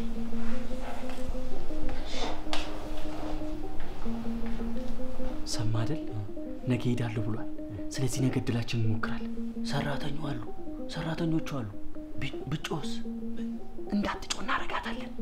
ሰማ አይደል? ነገ ሄዳለሁ ብሏል። ስለዚህ ነገ እድላችን እንሞክራለን። ሰራተኞ አሉ፣ ሰራተኞቹ አሉ። ቢ- ብጮስ እንዳትጮ እናረጋታለን።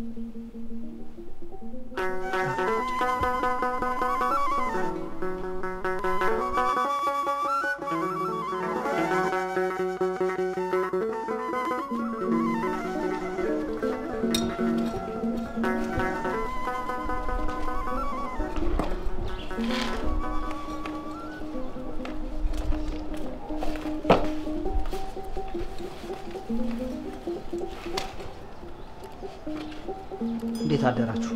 አደራችሁ።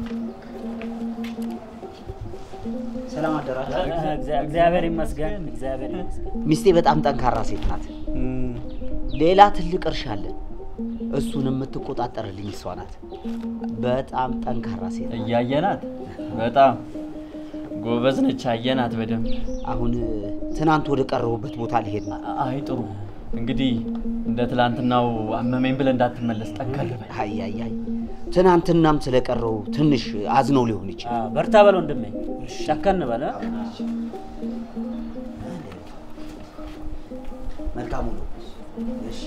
ሰላም አደራችሁ። እግዚአብሔር ይመስገን፣ እግዚአብሔር ይመስገን። ሚስቴ በጣም ጠንካራ ሴት ናት። ሌላ ትልቅ እርሻ አለን። እሱን የምትቆጣጠርልኝ እሷ ናት። በጣም ጠንካራ ሴት ናት። እያየናት በጣም ጎበዝ ነች። አየናት በደንብ። አሁን ትናንት ወደ ቀረቡበት ቦታ ሊሄድ ነው። አይ ጥሩ። እንግዲህ እንደ ትላንትናው አመመኝ ብለህ እንዳትመለስ ጠንከር በል። አይ አይ አይ ትናንትናም ስለቀረው ትንሽ አዝነው ሊሆን ይችላል። በርታ በል ወንድሜ፣ ጨከን በለ። መልካሙ ነው። እሺ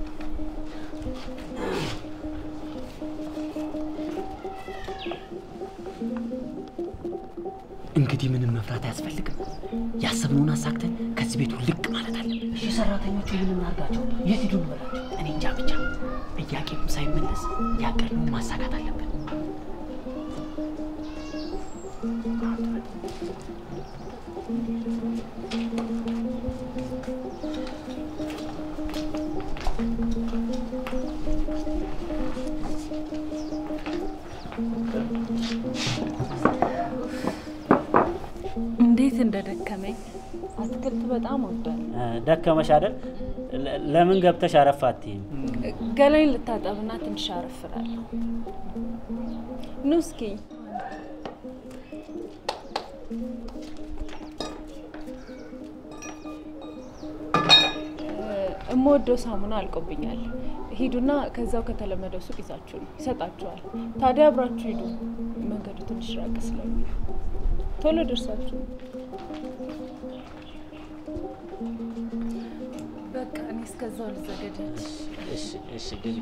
እንግዲህ ምንም መፍራት አያስፈልግም። ያሰብነውን አሳክተን ከዚህ ቤቱ ልቅ ማለት አለብን። እሺ ሰራተኞቹ ምን እናድርጋቸው? የት ሂዱ እንበላቸው? እኔ እንጃ ብቻ ጥያቄም ሳይመለስ ያቀድነውን ማሳካት አለብን። እንዴት እንደደከመኝ አትክልት በጣም ወዳለሁ። ደከመሽ አይደል? ለ- ለምን ገብተሽ አረፍ አትይም? ገላይን ልታጠብና ትንሽ አረፍላለሁ። ኑ እስኪ እምወደው ሳሙና አልቆብኛል። ሂዱና ከዛው ከተለመደው ሱቅ ይዛችሁ ነው ይሰጣችኋል። ታዲያ አብራችሁ ሂዱ። መንገዱ ትንሽ ራቅ ስለሚል ቶሎ ደርሳችሁ በቃ እኔ እስከዛው ልዘገጃች። እሺ እሺ ግቢ።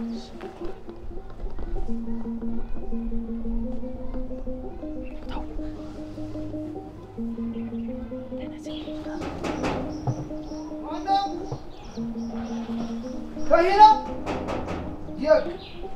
ከሂና የቅ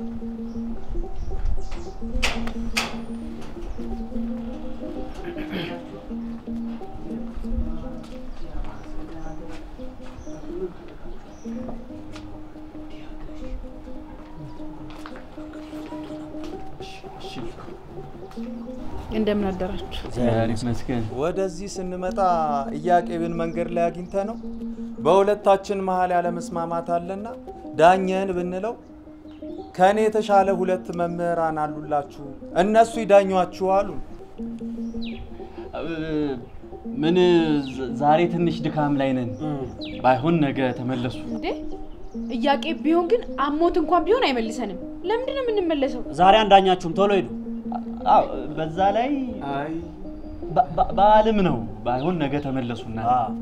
እንደምን አደራችሁ? እግዚአብሔር ይመስገን። ወደዚህ ስንመጣ ኢያቄምን መንገድ ላይ አግኝተ ነው በሁለታችን መሀል ያለመስማማት አለና ዳኘን ብንለው ከእኔ የተሻለ ሁለት መምህራን አሉላችሁ እነሱ ይዳኟችሁ አሉ። ምን ዝ- ዛሬ ትንሽ ድካም ላይ ነን። ባይሆን ነገ ተመለሱ። እንዴ እያቄ ቢሆን ግን አሞት እንኳን ቢሆን አይመልሰንም። ለምንድን ነው የምንመለሰው? ዛሬ አንዳኛችሁም ቶሎ ሂዱ። አዎ፣ በዛ ላይ በ- በ- በዓልም ነው። ባይሆን ነገ ተመለሱና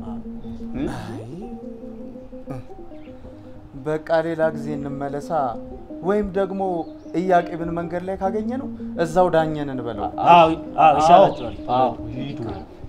በቃ ሌላ ጊዜ እንመለሳ። ወይም ደግሞ ኢያቄምን መንገድ ላይ ካገኘ ነው እዛው ዳኘን እንበለው። አዎ አዎ ይሻላችኋል። አዎ ሂዱ።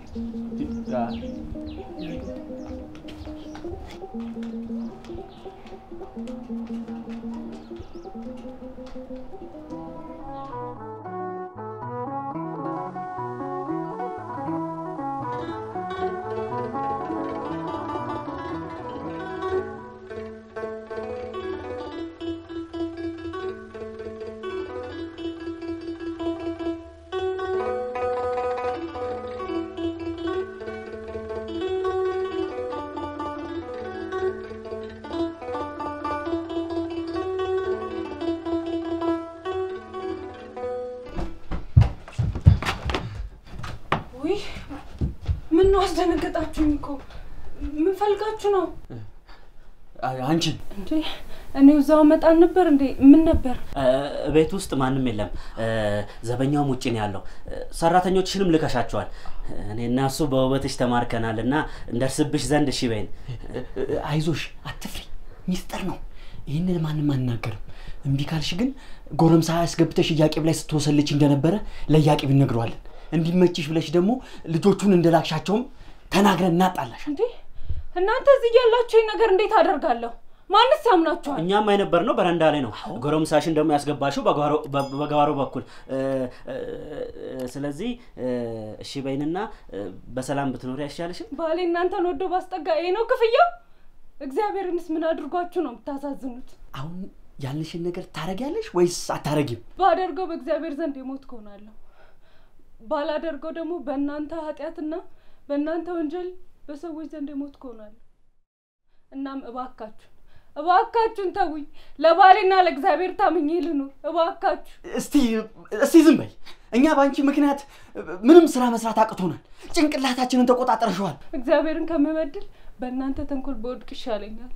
ውይ ምን ነው አስደነገጣችሁኝ እኮ። ምን ፈልጋችሁ ነው አንቺን እንዴ? እኔ እዛው መጣል ነበር እንዴ? ምን ነበር? ቤት ውስጥ ማንም የለም። ዘበኛውም ውጭ ነው ያለው። ሰራተኞችሽንም ልከሻቸዋል። እኔና እሱ በውበትሽ ተማርከናል እና እንደርስብሽ ዘንድ እሺ በይን። አይዞሽ፣ አትፍሪ። ሚስጥር ነው። ይህንን ማንም አናገርም። እምቢ ካልሽ ግን ጎረምሳ አስገብተሽ እያቄብ ላይ ስትወሰልች እንደነበረ ለእያቄብ እነግረዋለን። እንዲመችሽ ብለሽ ደግሞ ልጆቹን እንደላክሻቸውም ተናግረን እናጣላሽ። እንዴ እናንተ እዚህ ያላችሁ ይህ ነገር እንዴት አደርጋለሁ? ማንስ ያምናችኋል? እኛም የነበር ነው በረንዳ ላይ ነው። ጎረምሳሽን ደግሞ ያስገባሽው በጓሮ- በ- በጓሮ በኩል እ፣ እ፣ ስለዚህ እ፣ እሺ በይንና እ፣ በሰላም ብትኖሪ አይሻልሽም? ባሌ እናንተን ወዶ ባስጠጋ ይሄ ነው ክፍያው? እግዚአብሔርንስ ምን አድርጓችሁ ነው የምታሳዝኑት? አሁን ያልንሽን ነገር ታረጊያለሽ ወይስ አታረጊም? ባደርገው በእግዚአብሔር ዘንድ የሞትኩ እሆናለሁ። ባላደርገው ደግሞ በእናንተ ኃጢአትና በእናንተ ወንጀል በሰዎች ዘንድ የሞትኩ እሆናለሁ። እናም እባካችሁን እባካችሁን ተውኝ። ለባሌና ለእግዚአብሔር ታምኜ ልኑር። እባካችሁ እስቲ እስቲ ዝም በይ። እኛ በአንቺ ምክንያት ምንም ስራ መስራት አቅቶናል። ጭንቅላታችንን ተቆጣጠርሸዋል። እግዚአብሔርን ከምበድል በእናንተ ተንኮል በወድቅ ይሻለኛል።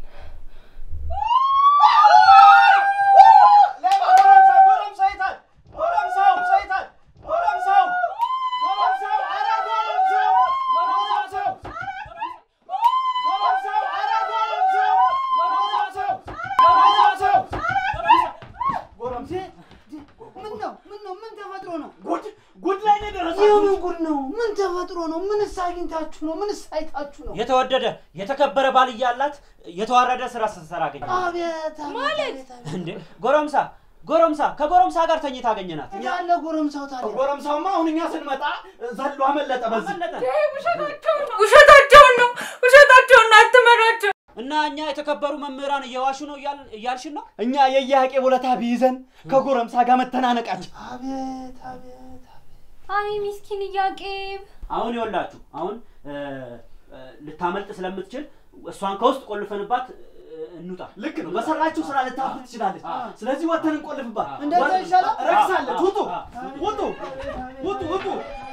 ምን ነው ምን ነው ምን ተፈጥሮ ነው? ጉድ ጉድ ላይ ነው የደረሳችሁት። የምን ጉድ ነው? ምን ተፈጥሮ ነው? ምንስ አግኝታችሁ ነው? ምንስ አይታችሁ ነው? የተወደደ የተከበረ ባል እያላት የተዋረደ ስራ ስትሰራ አገኘ አቤት ማለት እንዴ! ጎረምሳ ጎረምሳ ከጎረምሳ ጋር ተኝታ አገኘናት። ያለ ጎረምሳው ታዲያ ጎረምሳውማ አሁን እኛ ስንመጣ ዘሎ አመለጠ። በዚህ ውሸታቸውን ነው ውሸታቸውን ነው ውሸታቸውን ነው። አትመራቸው። እና እኛ የተከበሩ መምህራን እየዋሹ ነው እያል- እያልሽን ነው? እኛ የየሀቄ ውለታ ቢይዘን ከጎረምሳ ጋር መተናነቃችን አቤት አቤት አይ ሚስኪን እያቄብ አሁን ይኸውላችሁ አሁን እ፣ እ፣ ልታመልጥ ስለምትችል እሷን ከውስጥ ቆልፈንባት እ፣ እንውጣ። ልክ ነው። በሰራችሁ ስራ ልታፍር ትችላለች። ስለዚህ ወተን እንቆልፍባት። እንደዛ ወጥ- ይሻላል? ረክሳለች። ውጡ ውጡ ውጡ ውጡ።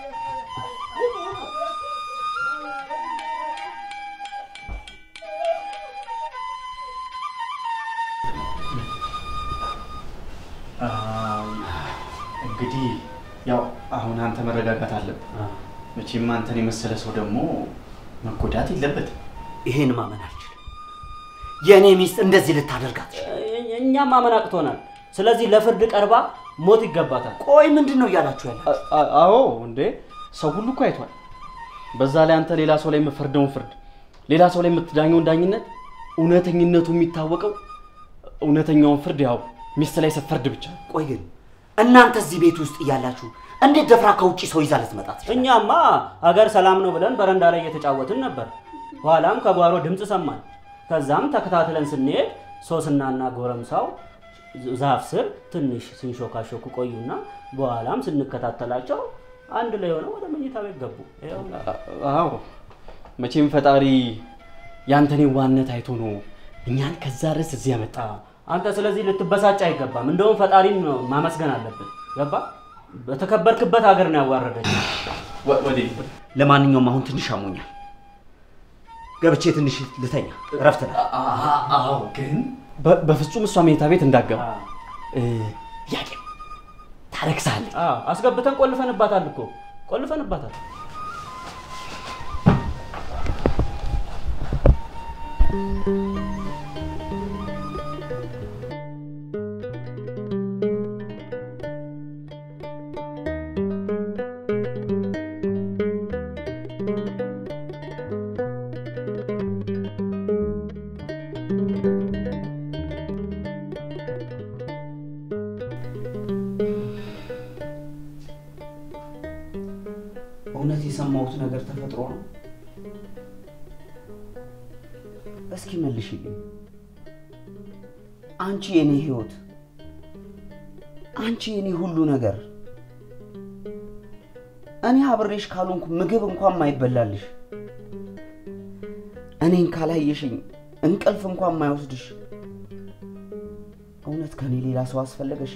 እንግዲህ ያው አሁን አንተ መረጋጋት አለብህ። መቼም አንተን የመሰለ ሰው ደግሞ መጎዳት የለበትም። ይሄን ማመን አልችልም። የእኔ ሚስት እንደዚህ ልታደርጋት እ- እኛም ማመን አቅቶናል። ስለዚህ ለፍርድ ቀርባ ሞት ይገባታል። ቆይ ምንድን ነው እያላችሁ ያለ? አዎ እንዴ ሰው ሁሉ እኮ አይቷል። በዛ ላይ አንተ ሌላ ሰው ላይ የምፈርደውን ፍርድ፣ ሌላ ሰው ላይ የምትዳኘውን ዳኝነት እውነተኝነቱ የሚታወቀው እውነተኛውን ፍርድ ያው ሚስት ላይ ስትፈርድ ብቻ ነው። ቆይ ግን እናንተ እዚህ ቤት ውስጥ እያላችሁ እንዴት ደፍራ ከውጭ ሰው ይዛ ልትመጣ ትችላለች? እኛማ አገር ሰላም ነው ብለን በረንዳ ላይ እየተጫወትን ነበር። ኋላም ከጓሮ ድምፅ ሰማን። ከዛም ተከታትለን ስንሄድ ሶስናና ጎረምሳው ዛፍ ስር ትንሽ ሲንሾካሾኩ ቆዩና በኋላም ስንከታተላቸው አንድ ላይ ሆነው ወደ መኝታ ቤት ገቡ። ይኸው አዎ መቼም ፈጣሪ ያንተን ዋነት አይቶ ነው እኛን ከዛ ድረስ እዚህ ያመጣ። አንተ ስለዚህ ልትበሳጭ አይገባም። እንደውም ፈጣሪን ነው ማመስገን አለብን። ገባ? በተከበርክበት ሀገር ነው ያዋረደች። ለማንኛውም አሁን ትንሽ አሞኛል። ገብቼ ትንሽ ልተኛ፣ እረፍት ነው። አዎ ግን በ- በፍጹም እሷ መኝታ ቤት እንዳገባ ያቄ ታረክሳለች። አስገብተን ቆልፈንባታል እኮ ቆልፈንባታል። እውነት የሰማሁት ነገር ተፈጥሮ ነው? እስኪ መልሽልኝ። አንቺ የኔ ህይወት፣ አንቺ የኔ ሁሉ ነገር፣ እኔ አብሬሽ ካልሆንኩ ምግብ እንኳን ማይበላልሽ፣ እኔን ካላየሽኝ እንቅልፍ እንኳን ማይወስድሽ፣ እውነት ከኔ ሌላ ሰው አስፈለገሽ?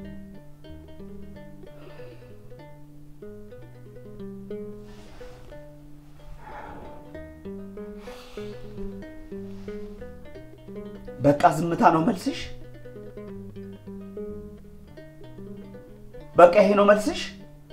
በቃ ዝምታ ነው መልስሽ? በቃ ይሄ ነው መልስሽ?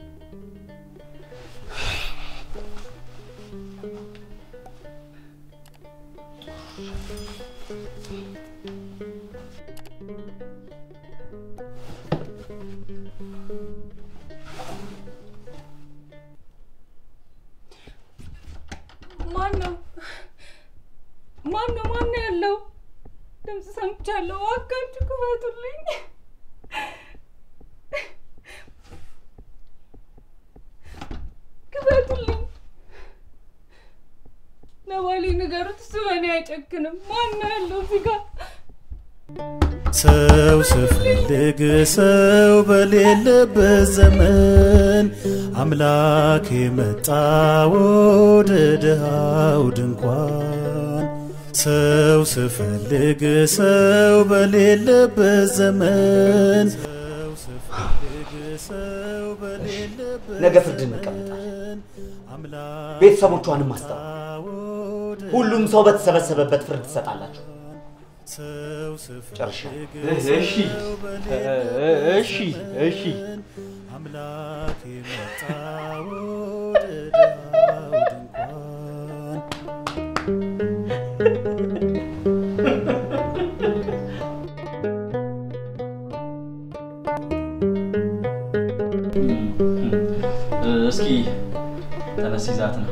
ማን ነው? ማን ነው? ማን ነው ያለው? ድምፅ ሰምቻለሁ። እባካችሁ ክፈቱልኝ። ክፈቱልኝ። ለባሌ ንገሩት፣ እሱ በእኔ አይጨክንም። ማን ነው ያለው እዚህ ጋር? ሰው ስፈልግ ሰው በሌለበት ዘመን አምላክ የመጣ ወደ ድሃው ድንኳን ሰው ስፈልግ ሰው በሌለበት ዘመን ነገ ፍርድ እንቀመጣለን። ቤተሰቦቿንም አስጠራ። ሁሉም ሰው በተሰበሰበበት ፍርድ ትሰጣላችሁ። ጨርሻለሁ። እሺ እሺ እሺ አምላክ የመጣ ወደ ድሃው ድንኳን እስኪ ተነስ ይዛት ነው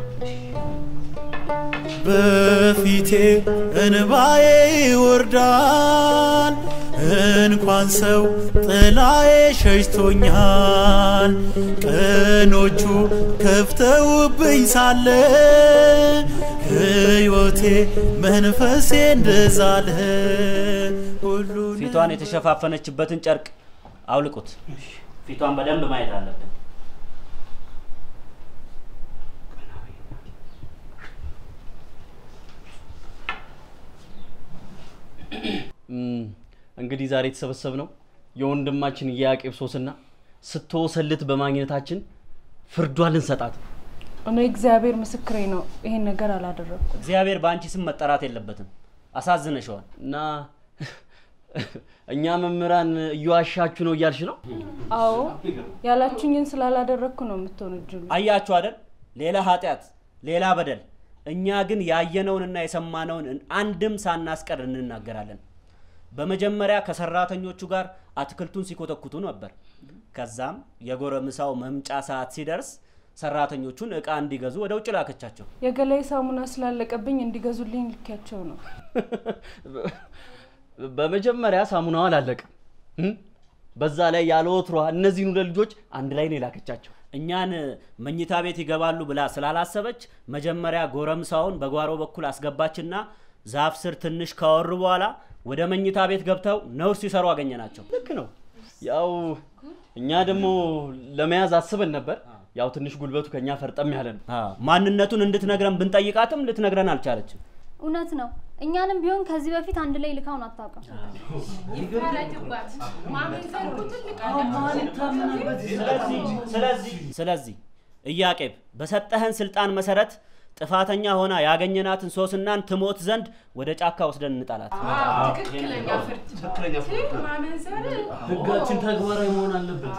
በፊቴ እንባዬ ይወርዳል። እንኳን ሰው ጥላዬ ሸሽቶኛል። ቀኖቹ ከፍተውብኝ ሳለ ሕይወቴ መንፈሴ እንደዛለ ፊቷን የተሸፋፈነችበትን ጨርቅ አውልቁት። ፊቷን በደንብ ማየት አለብን። እም፣ እንግዲህ ዛሬ የተሰበሰብነው የወንድማችን የያቄብ ሶስና ስትወሰልት በማግኘታችን ፍርዷን ልንሰጣት ነው። እኔ እግዚአብሔር ምስክሬ ነው፣ ይሄን ነገር አላደረግኩም። እግዚአብሔር በአንቺ ስም መጠራት የለበትም። አሳዝነሸዋል እና እኛ መምህራን እየዋሻችሁ ነው እያልሽ ነው? አዎ ያላችሁኝን ስላላደረግኩ ነው የምትወነጅሉ። አያችሁ አይደል? ሌላ ኃጢአት፣ ሌላ በደል። እኛ ግን ያየነውንና የሰማነውን አንድም ሳናስቀር እንናገራለን። በመጀመሪያ ከሰራተኞቹ ጋር አትክልቱን ሲኮተኩቱ ነበር። ከዛም የጎረምሳው መምጫ ሰዓት ሲደርስ ሰራተኞቹን እቃ እንዲገዙ ወደ ውጭ ላከቻቸው። የገላይ ሳሙና ስላለቀብኝ እንዲገዙልኝ ልኪያቸው ነው። በመጀመሪያ ሳሙናው አላለቀም። እም? በዛ ላይ ያለ ወትሯ እነዚህን ሁለት ልጆች አንድ ላይ ነው የላከቻቸው። እኛን መኝታ ቤት ይገባሉ ብላ ስላላሰበች መጀመሪያ ጎረምሳውን በጓሮ በኩል አስገባችና ዛፍ ስር ትንሽ ካወሩ በኋላ ወደ መኝታ ቤት ገብተው ነውር ሲሰሩ አገኘናቸው። ልክ ነው። ያው እኛ ደግሞ ለመያዝ አስበን ነበር። ያው ትንሽ ጉልበቱ ከኛ ፈርጠም ያለ ነው። ማንነቱን እንድትነግረን ብንጠይቃትም ልትነግረን አልቻለችም። እውነት ነው። እኛንም ቢሆን ከዚህ በፊት አንድ ላይ ልካውን አታውቅም። ስለዚህ ኢያቄም በሰጠህን ስልጣን መሰረት ጥፋተኛ ሆና ያገኘናትን ሶስናን ትሞት ዘንድ ወደ ጫካ ወስደን እንጣላት። ትክክለኛ ፍርድ ትክክለኛ ፍርድ። ማመንዘር ህጋችን ተግባራዊ መሆን አለበት።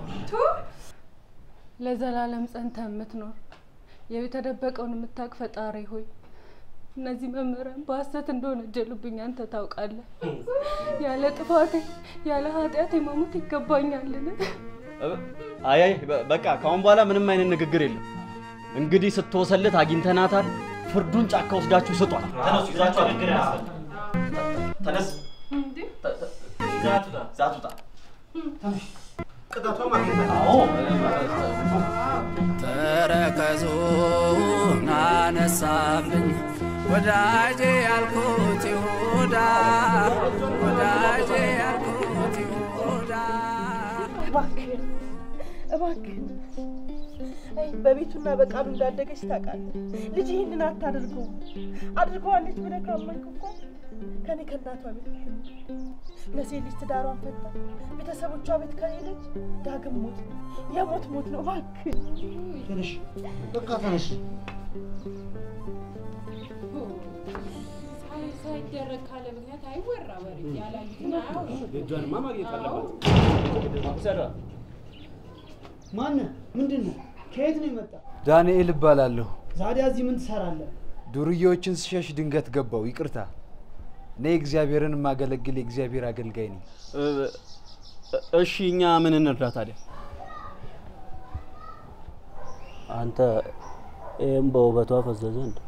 ለዘላለም ጸንተ የምትኖር የተደበቀውን የምታውቅ ፈጣሪ ሆይ እነዚህ መምህራን በሀሰት እንደሆነ ጀሉብኝ አንተ ታውቃለህ። ያለ ጥፋቴ ያለ ኃጢአቴ መሞት ይገባኛልን? አይ አይ በ- በቃ ከአሁን በኋላ ምንም አይነት ንግግር የለም። እንግዲህ ስትወሰልት አግኝተናታል። ፍርዱን ጫካ ወስዳችሁ ስጧል። ተነሱ፣ ይዛችሁ ንግግር አያስፈልግም። ተነስ፣ ዛት ውጣ። ቅጣቷ ማግኘት አዎ ተረከዙን አነሳብኝ ወዳጄ ያልኩት ይሁዳ ወዳጄ ያልኩት ይሁዳ እባክህን እባክህን አይ በቤቱና በቃሉ እንዳደገች ታውቃለህ። ልጅ ይህንን አታድርገው። አድርገዋለች ብለህ ካመንክ እኮ ከኔ ከእናቷ ቤት ትኑር። ለሴት ልጅ ትዳሯን ፈታ ቤተሰቦቿ ቤት ከሄደች ዳግም ሞት ነው፣ የሞት ሞት ነው። እባክህን ተነሽ፣ በቃ ተነሽ። ሳይደረግ ካለ ምክንያት አይወራ ወሬ ያላዩትን አያውሩ። የእጇንማ ማግኘት አለባት። ማነህ? ምንድን ነው? ከየት ነው የመጣ? ዳንኤል እባላለሁ። ዛዲያ እዚህ ምን ትሰራለህ? ዱርዬዎችን ስሸሽ ድንገት ገባው። ይቅርታ። እኔ እግዚአብሔርን የማገለግል የእግዚአብሔር አገልጋይ ነኝ። እ- እሺ እኛ ምን እንርዳ ታዲያ? አንተ ይህም በውበቷ ፈዘዘ እንደ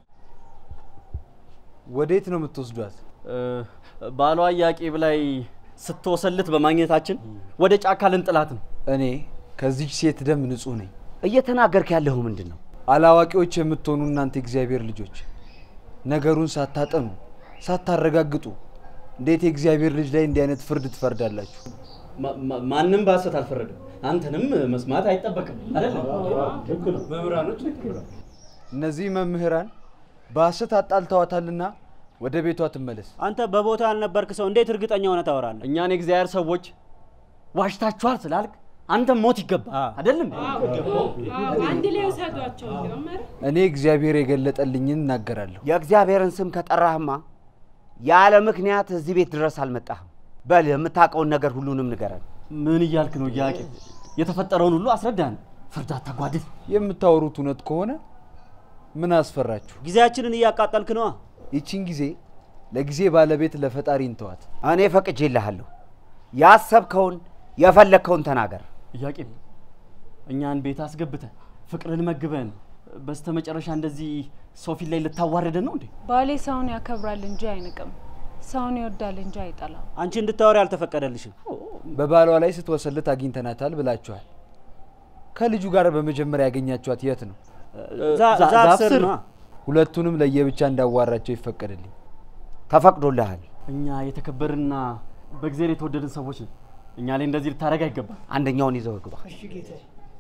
ወዴት ነው የምትወስዷት? እ፣ ባሏ ኢያቄም ላይ ስትወሰልት በማግኘታችን ወደ ጫካ ልንጥላት ነው። እኔ ከዚች ሴት ደም ንጹህ ነኝ። እየተናገርክ ያለኸው ምንድን ነው? አላዋቂዎች የምትሆኑ እናንተ የእግዚአብሔር ልጆች ነገሩን ሳታጠኑ ሳታረጋግጡ እንዴት የእግዚአብሔር ልጅ ላይ እንዲህ አይነት ፍርድ ትፈርዳላችሁ? ማ- ማ- ማንም በሐሰት አልፈረደም። አንተንም መስማት አይጠበቅም አይደል? መምህራኖች እነዚህ መምህራን በሐሰት አጣልተዋታልና ወደ ቤቷ ትመለስ። አንተ በቦታ ያልነበርክ ሰው እንዴት እርግጠኛ ሆነ ታወራለህ? እኛን የእግዚአብሔር ሰዎች ዋሽታችኋል ስላልክ አንተም ሞት ይገባ አይደለም? አንድ ላይ ውሰዷቸው እንዲያውም ኧረ እኔ እግዚአብሔር የገለጠልኝን እናገራለሁ። የእግዚአብሔርን ስም ከጠራህማ ያለ ምክንያት እዚህ ቤት ድረስ አልመጣህም። በል የምታውቀውን ነገር ሁሉንም ንገረን። ምን እያልክ ነው ኢያቄም? የተፈጠረውን ሁሉ አስረዳን። ፍርድ አታጓድል። የምታወሩት እውነት ከሆነ ምን አስፈራችሁ? ጊዜያችንን እያቃጠልክ ነዋ። ይቺን ጊዜ ለጊዜ ባለቤት ለፈጣሪ እንተዋት። እኔ ፈቅጄልሃለሁ። ያሰብከውን የፈለግከውን ተናገር። ኢያቄም እኛን ቤት አስገብተህ ፍቅርን መግበን በስተመጨረሻ እንደዚህ ሰው ፊት ላይ ልታዋርደን ነው እንዴ? ባሌ ሰውን ያከብራል እንጂ አይንቅም፣ ሰውን ይወዳል እንጂ አይጠላም። አንቺ እንድታወሪ አልተፈቀደልሽም። በባሏ ላይ ስትወሰልት አግኝተናታል ብላችኋል። ከልጁ ጋር በመጀመሪያ ያገኛችኋት የት ነው? ዛ- ዛ- ዛፍ ስር ነዋ። ሁለቱንም ለየብቻ እንዳዋራቸው ይፈቀድልኝ። ተፈቅዶልሃል። እኛ የተከበርንና በእግዚአብሔር የተወደድን ሰዎች ነን። እኛ ላይ እንደዚህ ልታደርግ አይገባም። አንደኛውን ይዘው ግባ። እሺ ጌታዬ።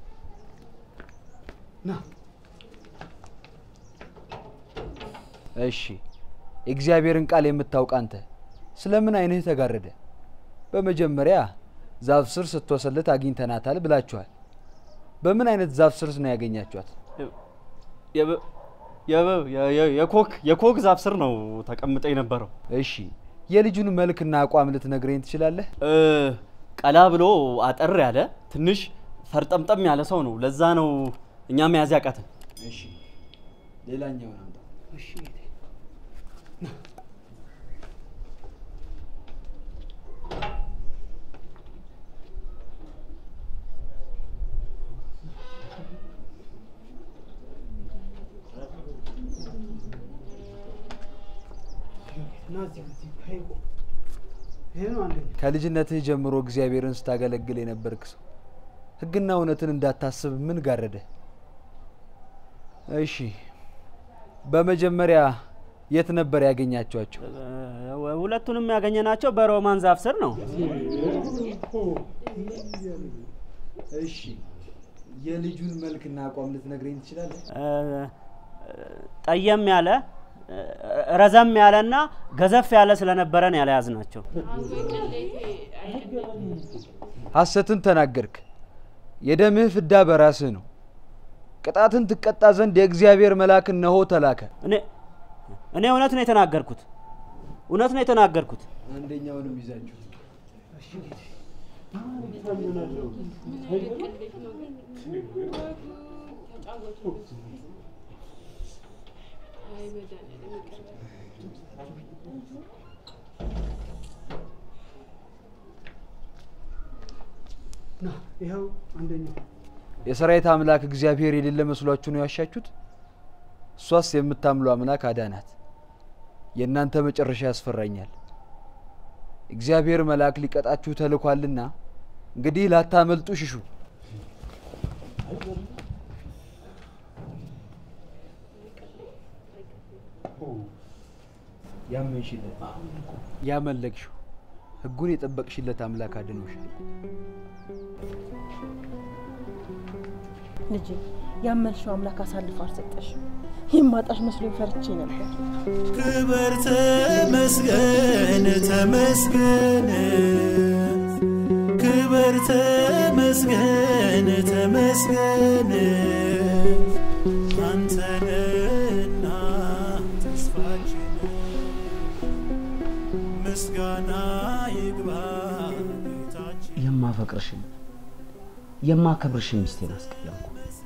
ና እሺ የእግዚአብሔርን ቃል የምታውቅ አንተ ስለምን ዓይንህ ተጋረደ? በመጀመሪያ ዛፍ ስር ስትወሰልት አግኝተናታል ብላችኋል። በምን አይነት ዛፍ ስር ነው ያገኛችኋት? የበ- የበ- የ- የ- የኮክ የኮክ ዛፍ ስር ነው ተቀምጠ የነበረው። እሺ የልጁን መልክና አቋም ልትነግረኝ ትችላለህ? እ፣ ቀላ ብሎ አጠር ያለ ትንሽ ፈርጠምጠም ያለ ሰው ነው። ለዛ ነው እኛ መያዝ ያቃተን። እሺ ሌላኛውን አምጣ። እሺ ጌታዬ። ና እዚህ እዚህ ይሄ እኮ ይሄ ነው አንደኛ ከልጅነትህ ጀምሮ እግዚአብሔርን ስታገለግል የነበርክ ሰው ሕግና እውነትን እንዳታስብ ምን ጋረደ? እሺ በመጀመሪያ የት ነበር ያገኛችኋቸው? እ፣ ሁለቱንም ያገኘናቸው በሮማን ዛፍ ስር ነው። እሺ የልጁን መልክና አቋም ልትነግረኝ ትችላለህ? እ፣ ጠየም ያለ እ፣ ረዘም ያለና ገዘፍ ያለ ስለነበረን ያለያዝ ናቸው። ሐሰትን ተናገርክ። የደምህ ፍዳ በራስህ ነው። ቅጣትን ትቀጣ ዘንድ የእግዚአብሔር መልአክ እነሆ ተላከ። እኔ እኔ እውነት ነው የተናገርኩት፣ እውነት ነው የተናገርኩት። አንደኛውንም ይዛችሁ እሺ ጌታዬ። ና ይኸው አንደኛው የሰራዊት አምላክ እግዚአብሔር የሌለ መስሏችሁ ነው ያሻችሁት? እሷስ የምታምሉ አምላክ አዳናት። የእናንተ መጨረሻ ያስፈራኛል። እግዚአብሔር መልአክ ሊቀጣችሁ ተልኳልና እንግዲህ ላታመልጡ ሽሹ። ያመንሽለት ያመለክሽው ሕጉን የጠበቅሽለት አምላክ አድኖሻል። ልጄ ያመልሽው አምላክ አሳልፎ አልሰጠሽም። ይህም ማጣሽ መስሎኝ ፈርቼ ነበር። ክብር ተመስገን ተመስገን ክብር ተመስገን ተመስገን አንተነና ተስፋችን ምስጋና ይግባ ጌታችን የማፈቅርሽን የማከብርሽን ሚስቴን አስቀየምኩ።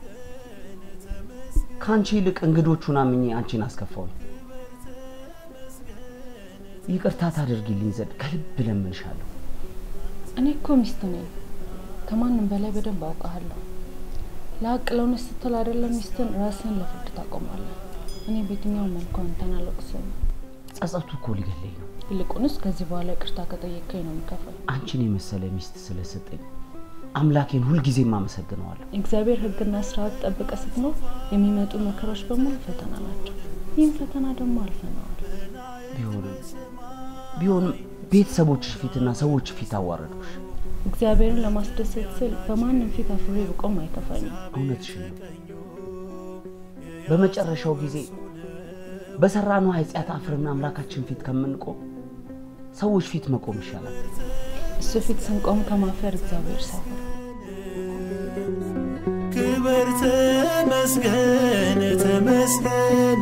ከአንቺ ይልቅ እንግዶቹን አምኜ አንቺን አስከፋውኝ። ይቅርታ ታደርጊልኝ ዘንድ ከልብ እለምንሻለሁ። እኔ እኮ ሚስት ነኝ። ከማንም በላይ በደንብ አውቃለሁ። ለሀቅ ለእውነት ስትል አይደለም ሚስትን ራስን ለፍርድ ታቆማለህ። እኔ በየትኛው መልኩ አንተን አልወቅስም። ጸጸቱ እኮ ሊገለኝ ነው። ይልቁንስ ከዚህ በኋላ ይቅርታ ከጠየቀኝ ነው የምከፍል። አንቺን የመሰለ ሚስት ስለሰጠኝ አምላኬን ሁልጊዜም አመሰግነዋለሁ። እግዚአብሔር ሕግና ስርዓት ጠብቀ ስትኖር የሚመጡ መከራዎች በሙሉ ፈተና ናቸው። ይህም ፈተና ደግሞ አልፈነዋል። ቢሆንም ቢሆንም ቤተሰቦችሽ ፊትና ሰዎች ፊት አዋረዱሽ። እግዚአብሔርን ለማስደሰት ስል በማንም ፊት አፍሬ ብቆም አይከፋኝም። እውነትሽን ነው። በመጨረሻው ጊዜ በሰራነው ኃጢአት አፍረን አምላካችን ፊት ከምንቆም ሰዎች ፊት መቆም ይሻላል። እሱ ፊት ስንቆም ከማፈር እግዚአብሔር ሰውር። ክብር ተመስገን ተመስገን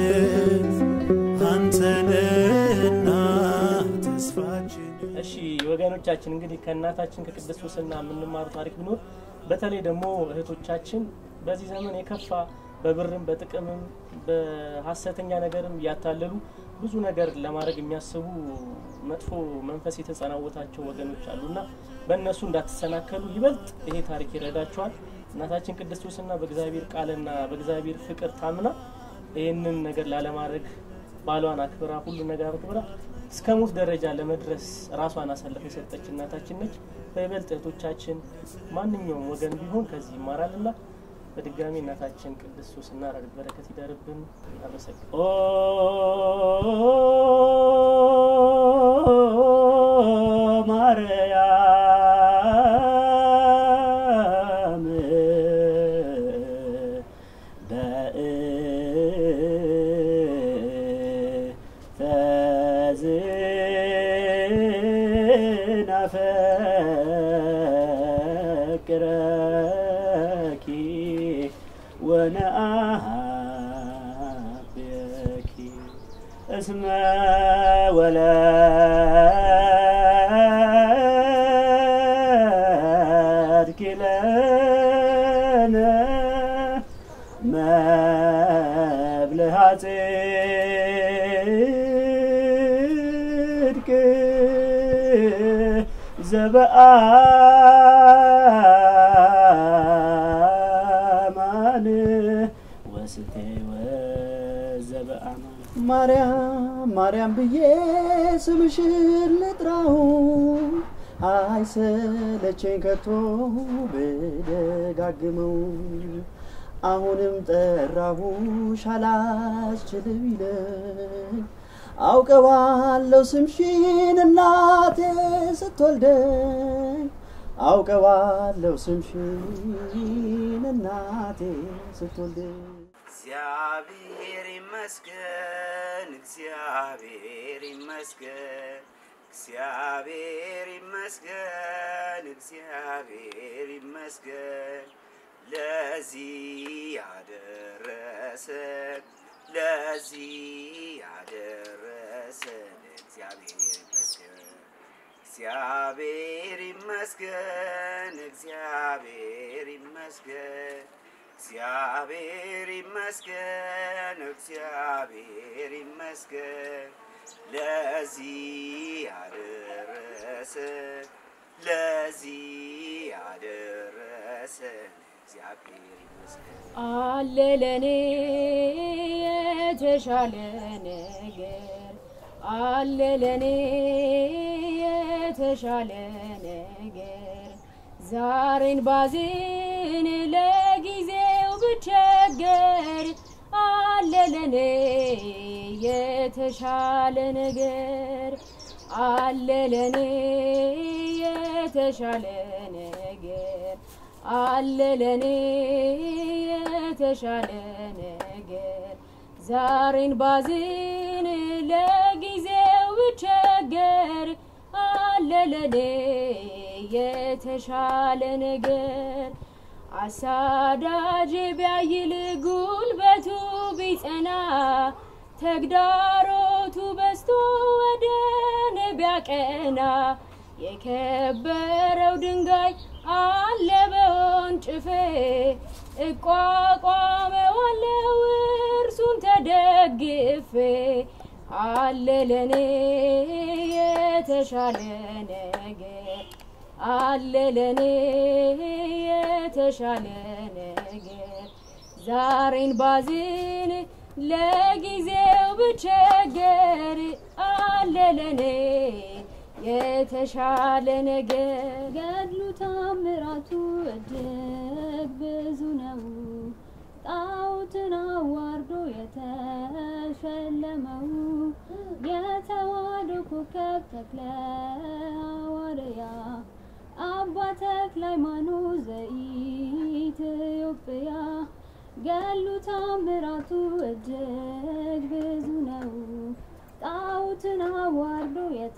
አንተነህና ተስፋችን እሺ ወገኖቻችን እንግዲህ ከእናታችን ከቅድስት ሱስና የምንማሩ ታሪክ ቢኖር በተለይ ደግሞ እህቶቻችን በዚህ ዘመን የከፋ በብርም በጥቅምም በሀሰተኛ ነገርም እያታለሉ ብዙ ነገር ለማድረግ የሚያስቡ መጥፎ መንፈስ የተጸናወታቸው ወገኖች አሉና በእነሱ እንዳትሰናከሉ ይበልጥ ይሄ ታሪክ ይረዳቸዋል። እናታችን ቅድስት ሱስና በእግዚአብሔር ቃልና በእግዚአብሔር ፍቅር ታምና ይህንን ነገር ላለማድረግ ባሏን አክብራ ሁሉ ነገር አክብራ እስከ ሞት ደረጃ ለመድረስ ራሷን አሳልፋ የሰጠች እናታችን ነች። በይበልጥ እህቶቻችን ማንኛውም ወገን ቢሆን ከዚህ ይማራልና በድጋሚ እናታችን ቅድስት ሱስና ረድኤት በረከት ይደርብን። አመሰግን ማርያም በእንተዝናፈቅረኪ ወነአብየኪ እስመ ወለድኪ ለነ መብልሃ ጽድቅ ዘበአማን ወስቴ ወዘበአማን ማርያም ማርያም ብዬ ስምሽን ልጥራው አይሰለቸኝ ከቶ ብደጋግመው አሁንም ጠራሁሽ አላስችል ቢለኝ አውቀዋለሁ ስምሽን እናቴ ስትወልደኝ አውቀዋለሁ ስምሽን እናቴ ስትወልደኝ እግዚአብሔር ይመስገን፣ እግዚአብሔር ይመስገን፣ እግዚአብሔር ይመስገን፣ እግዚአብሔር ይመስገን ለዚህ ያደረሰን ለዚህ ያደረሰን እግዚአብሔር ይመስገን። እግዚአብሔር ይመስገን፣ እግዚአብሔር ይመስገን፣ እግዚአብሔር ይመስገን፣ እግዚአብሔር ይመስገን ለዚህ ያደረሰን ለዚህ ያደረሰን እግዚአብሔር ይመስገን። አለ ለኔ የተሻለ ነገር አለ ለኔ የተሻለ ነገር ዛሬን ባዝን ለጊዜው ብቸገር አለ ለኔ የተሻለ ነገር አለ ለኔ የተሻለ ነገር አለ ለኔ የተሻለ ነገር ዛሬን ባዝን ለጊዜው ብቸገር አለ ለኔ የተሻለ ነገር አሳዳጅ ቢያይል ጉልበቱ ቢጸና ተግዳሮቱ በስቶ ወደ እኔ ቢያቀና የከበረው ድንጋይ አለ በወንጭፌ እቋቋመዋለው እርሱን ተደግፌ አለ ለኔ የተሻለ ነገር አለ ለኔ የተሻለ ነገር ዛሬን ባዝን ለጊዜው ብቸገር አለ ለኔ የተሻለ ነገር ገድሉ ታምራቱ እጅግ ብዙ ነው። ጣዖትን አዋርዶ የተሸለመው የተዋህዶ ኮከብ ተክለ ሐዋርያ አባ ተክለ ሃይማኖት ዘኢትዮጵያ ገሉ ታምራቱ እጅግ ብዙ ነው። ጣዖትን አዋርዶ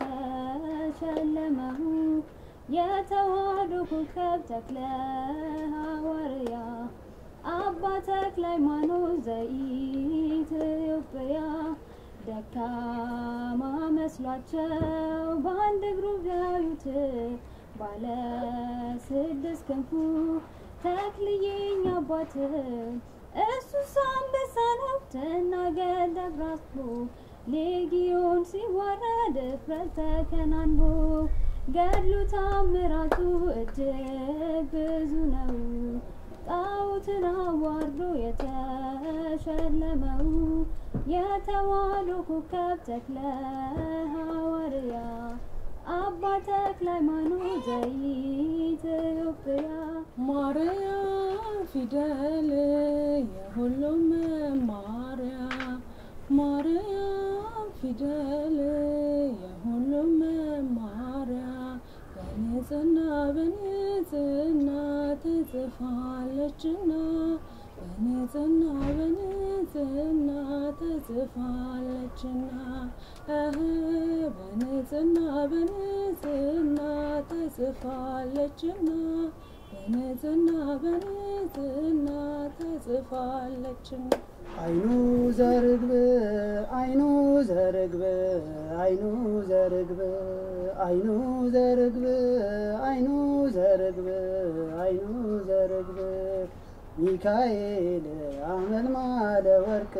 የተሸለመው የተዋህዶ ኮከብ ተክለ ሐዋርያ አባ ተክለ ሃይማኖት ዘኢትዮጵያ ደካማ መስሏቸው በአንድ እግሩ ቢያዩት ባለ ስድስት ክንፉ ተክልዬኝ አባት እሱስ አንበሳ ነው ትናገር ደብራስቦ ሌጊዮን ሲዋረድ እፍረት ተከናንቦ ገድሉ ታምራቱ እጅግ ብዙ ነው። ጣዖትን አዋርዶ የተሸለመው የተዋህዶ ኮከብ ተክለ ሐዋርያ አባ ተክለ ሃይማኖት ዘኢትዮጵያ ማርያም ፊደል የሁሉም መማሪያ ማርያም ፊደል የሁሉም መማሪያ በንጽህና በንጽህና ተጽፋለችና በንጽህና በንጽህና ተጽፋለችና እህ በንጽህና በንጽህና ተጽፋለችና በንጽህና በንጽህና ተጽፋለችና አይኑ ዘርግብ አይኑ ዘርግብ አይኑ ዘርግብ አይኑ ዘርግብ አይኑ ዘርግብ አይኑ ዘርግብ ሚካኤል አመልማለ ወርቅ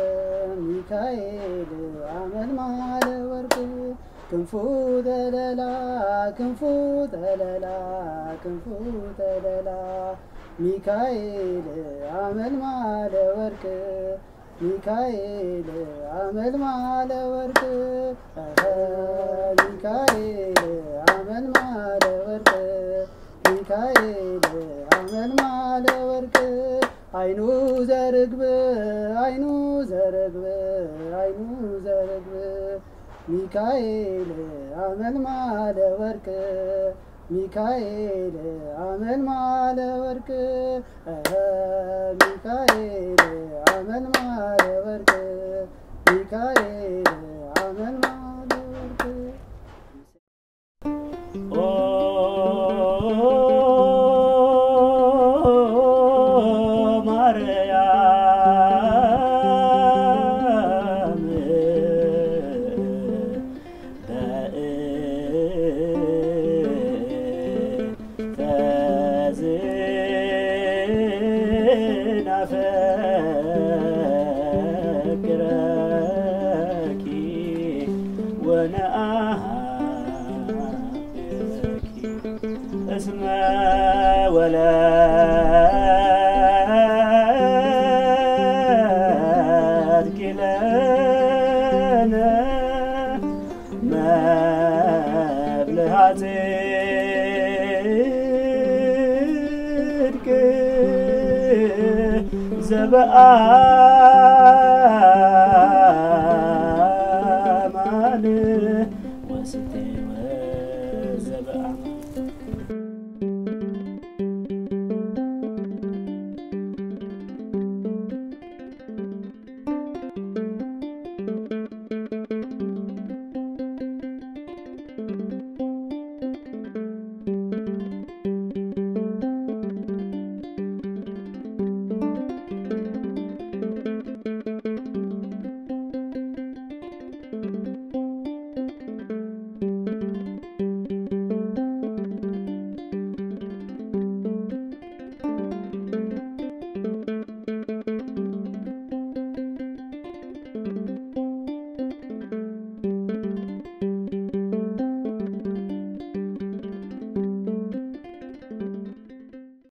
ሚካኤል አመልማለ ወርቅ ክንፉ ተለላ ክንፉ ተለላ ክንፉ ተለላ ሚካኤል አመልማለ ወርቅ ሚካኤል አመልማለ ወርቅ እኸ ሚካኤል አመልማለ ወርቅ ሚካኤል አመልማለ ወርቅ አይኑ ዘርግብ አይኑ ዘርግብ አይኑ ዘርግብ ሚካኤል አመልማለ ወርቅ ሚካኤል አመልማለ ወርቅ እኸ ሚካኤል አመልማለ ወርቅ ሚካኤል አመልማለ ወርቅ ማርያም ወናፈቅረኪ ወነአሃብኪ እስመ ወለድኪ ለነ መብልዐ ጽድቅ ዘበአ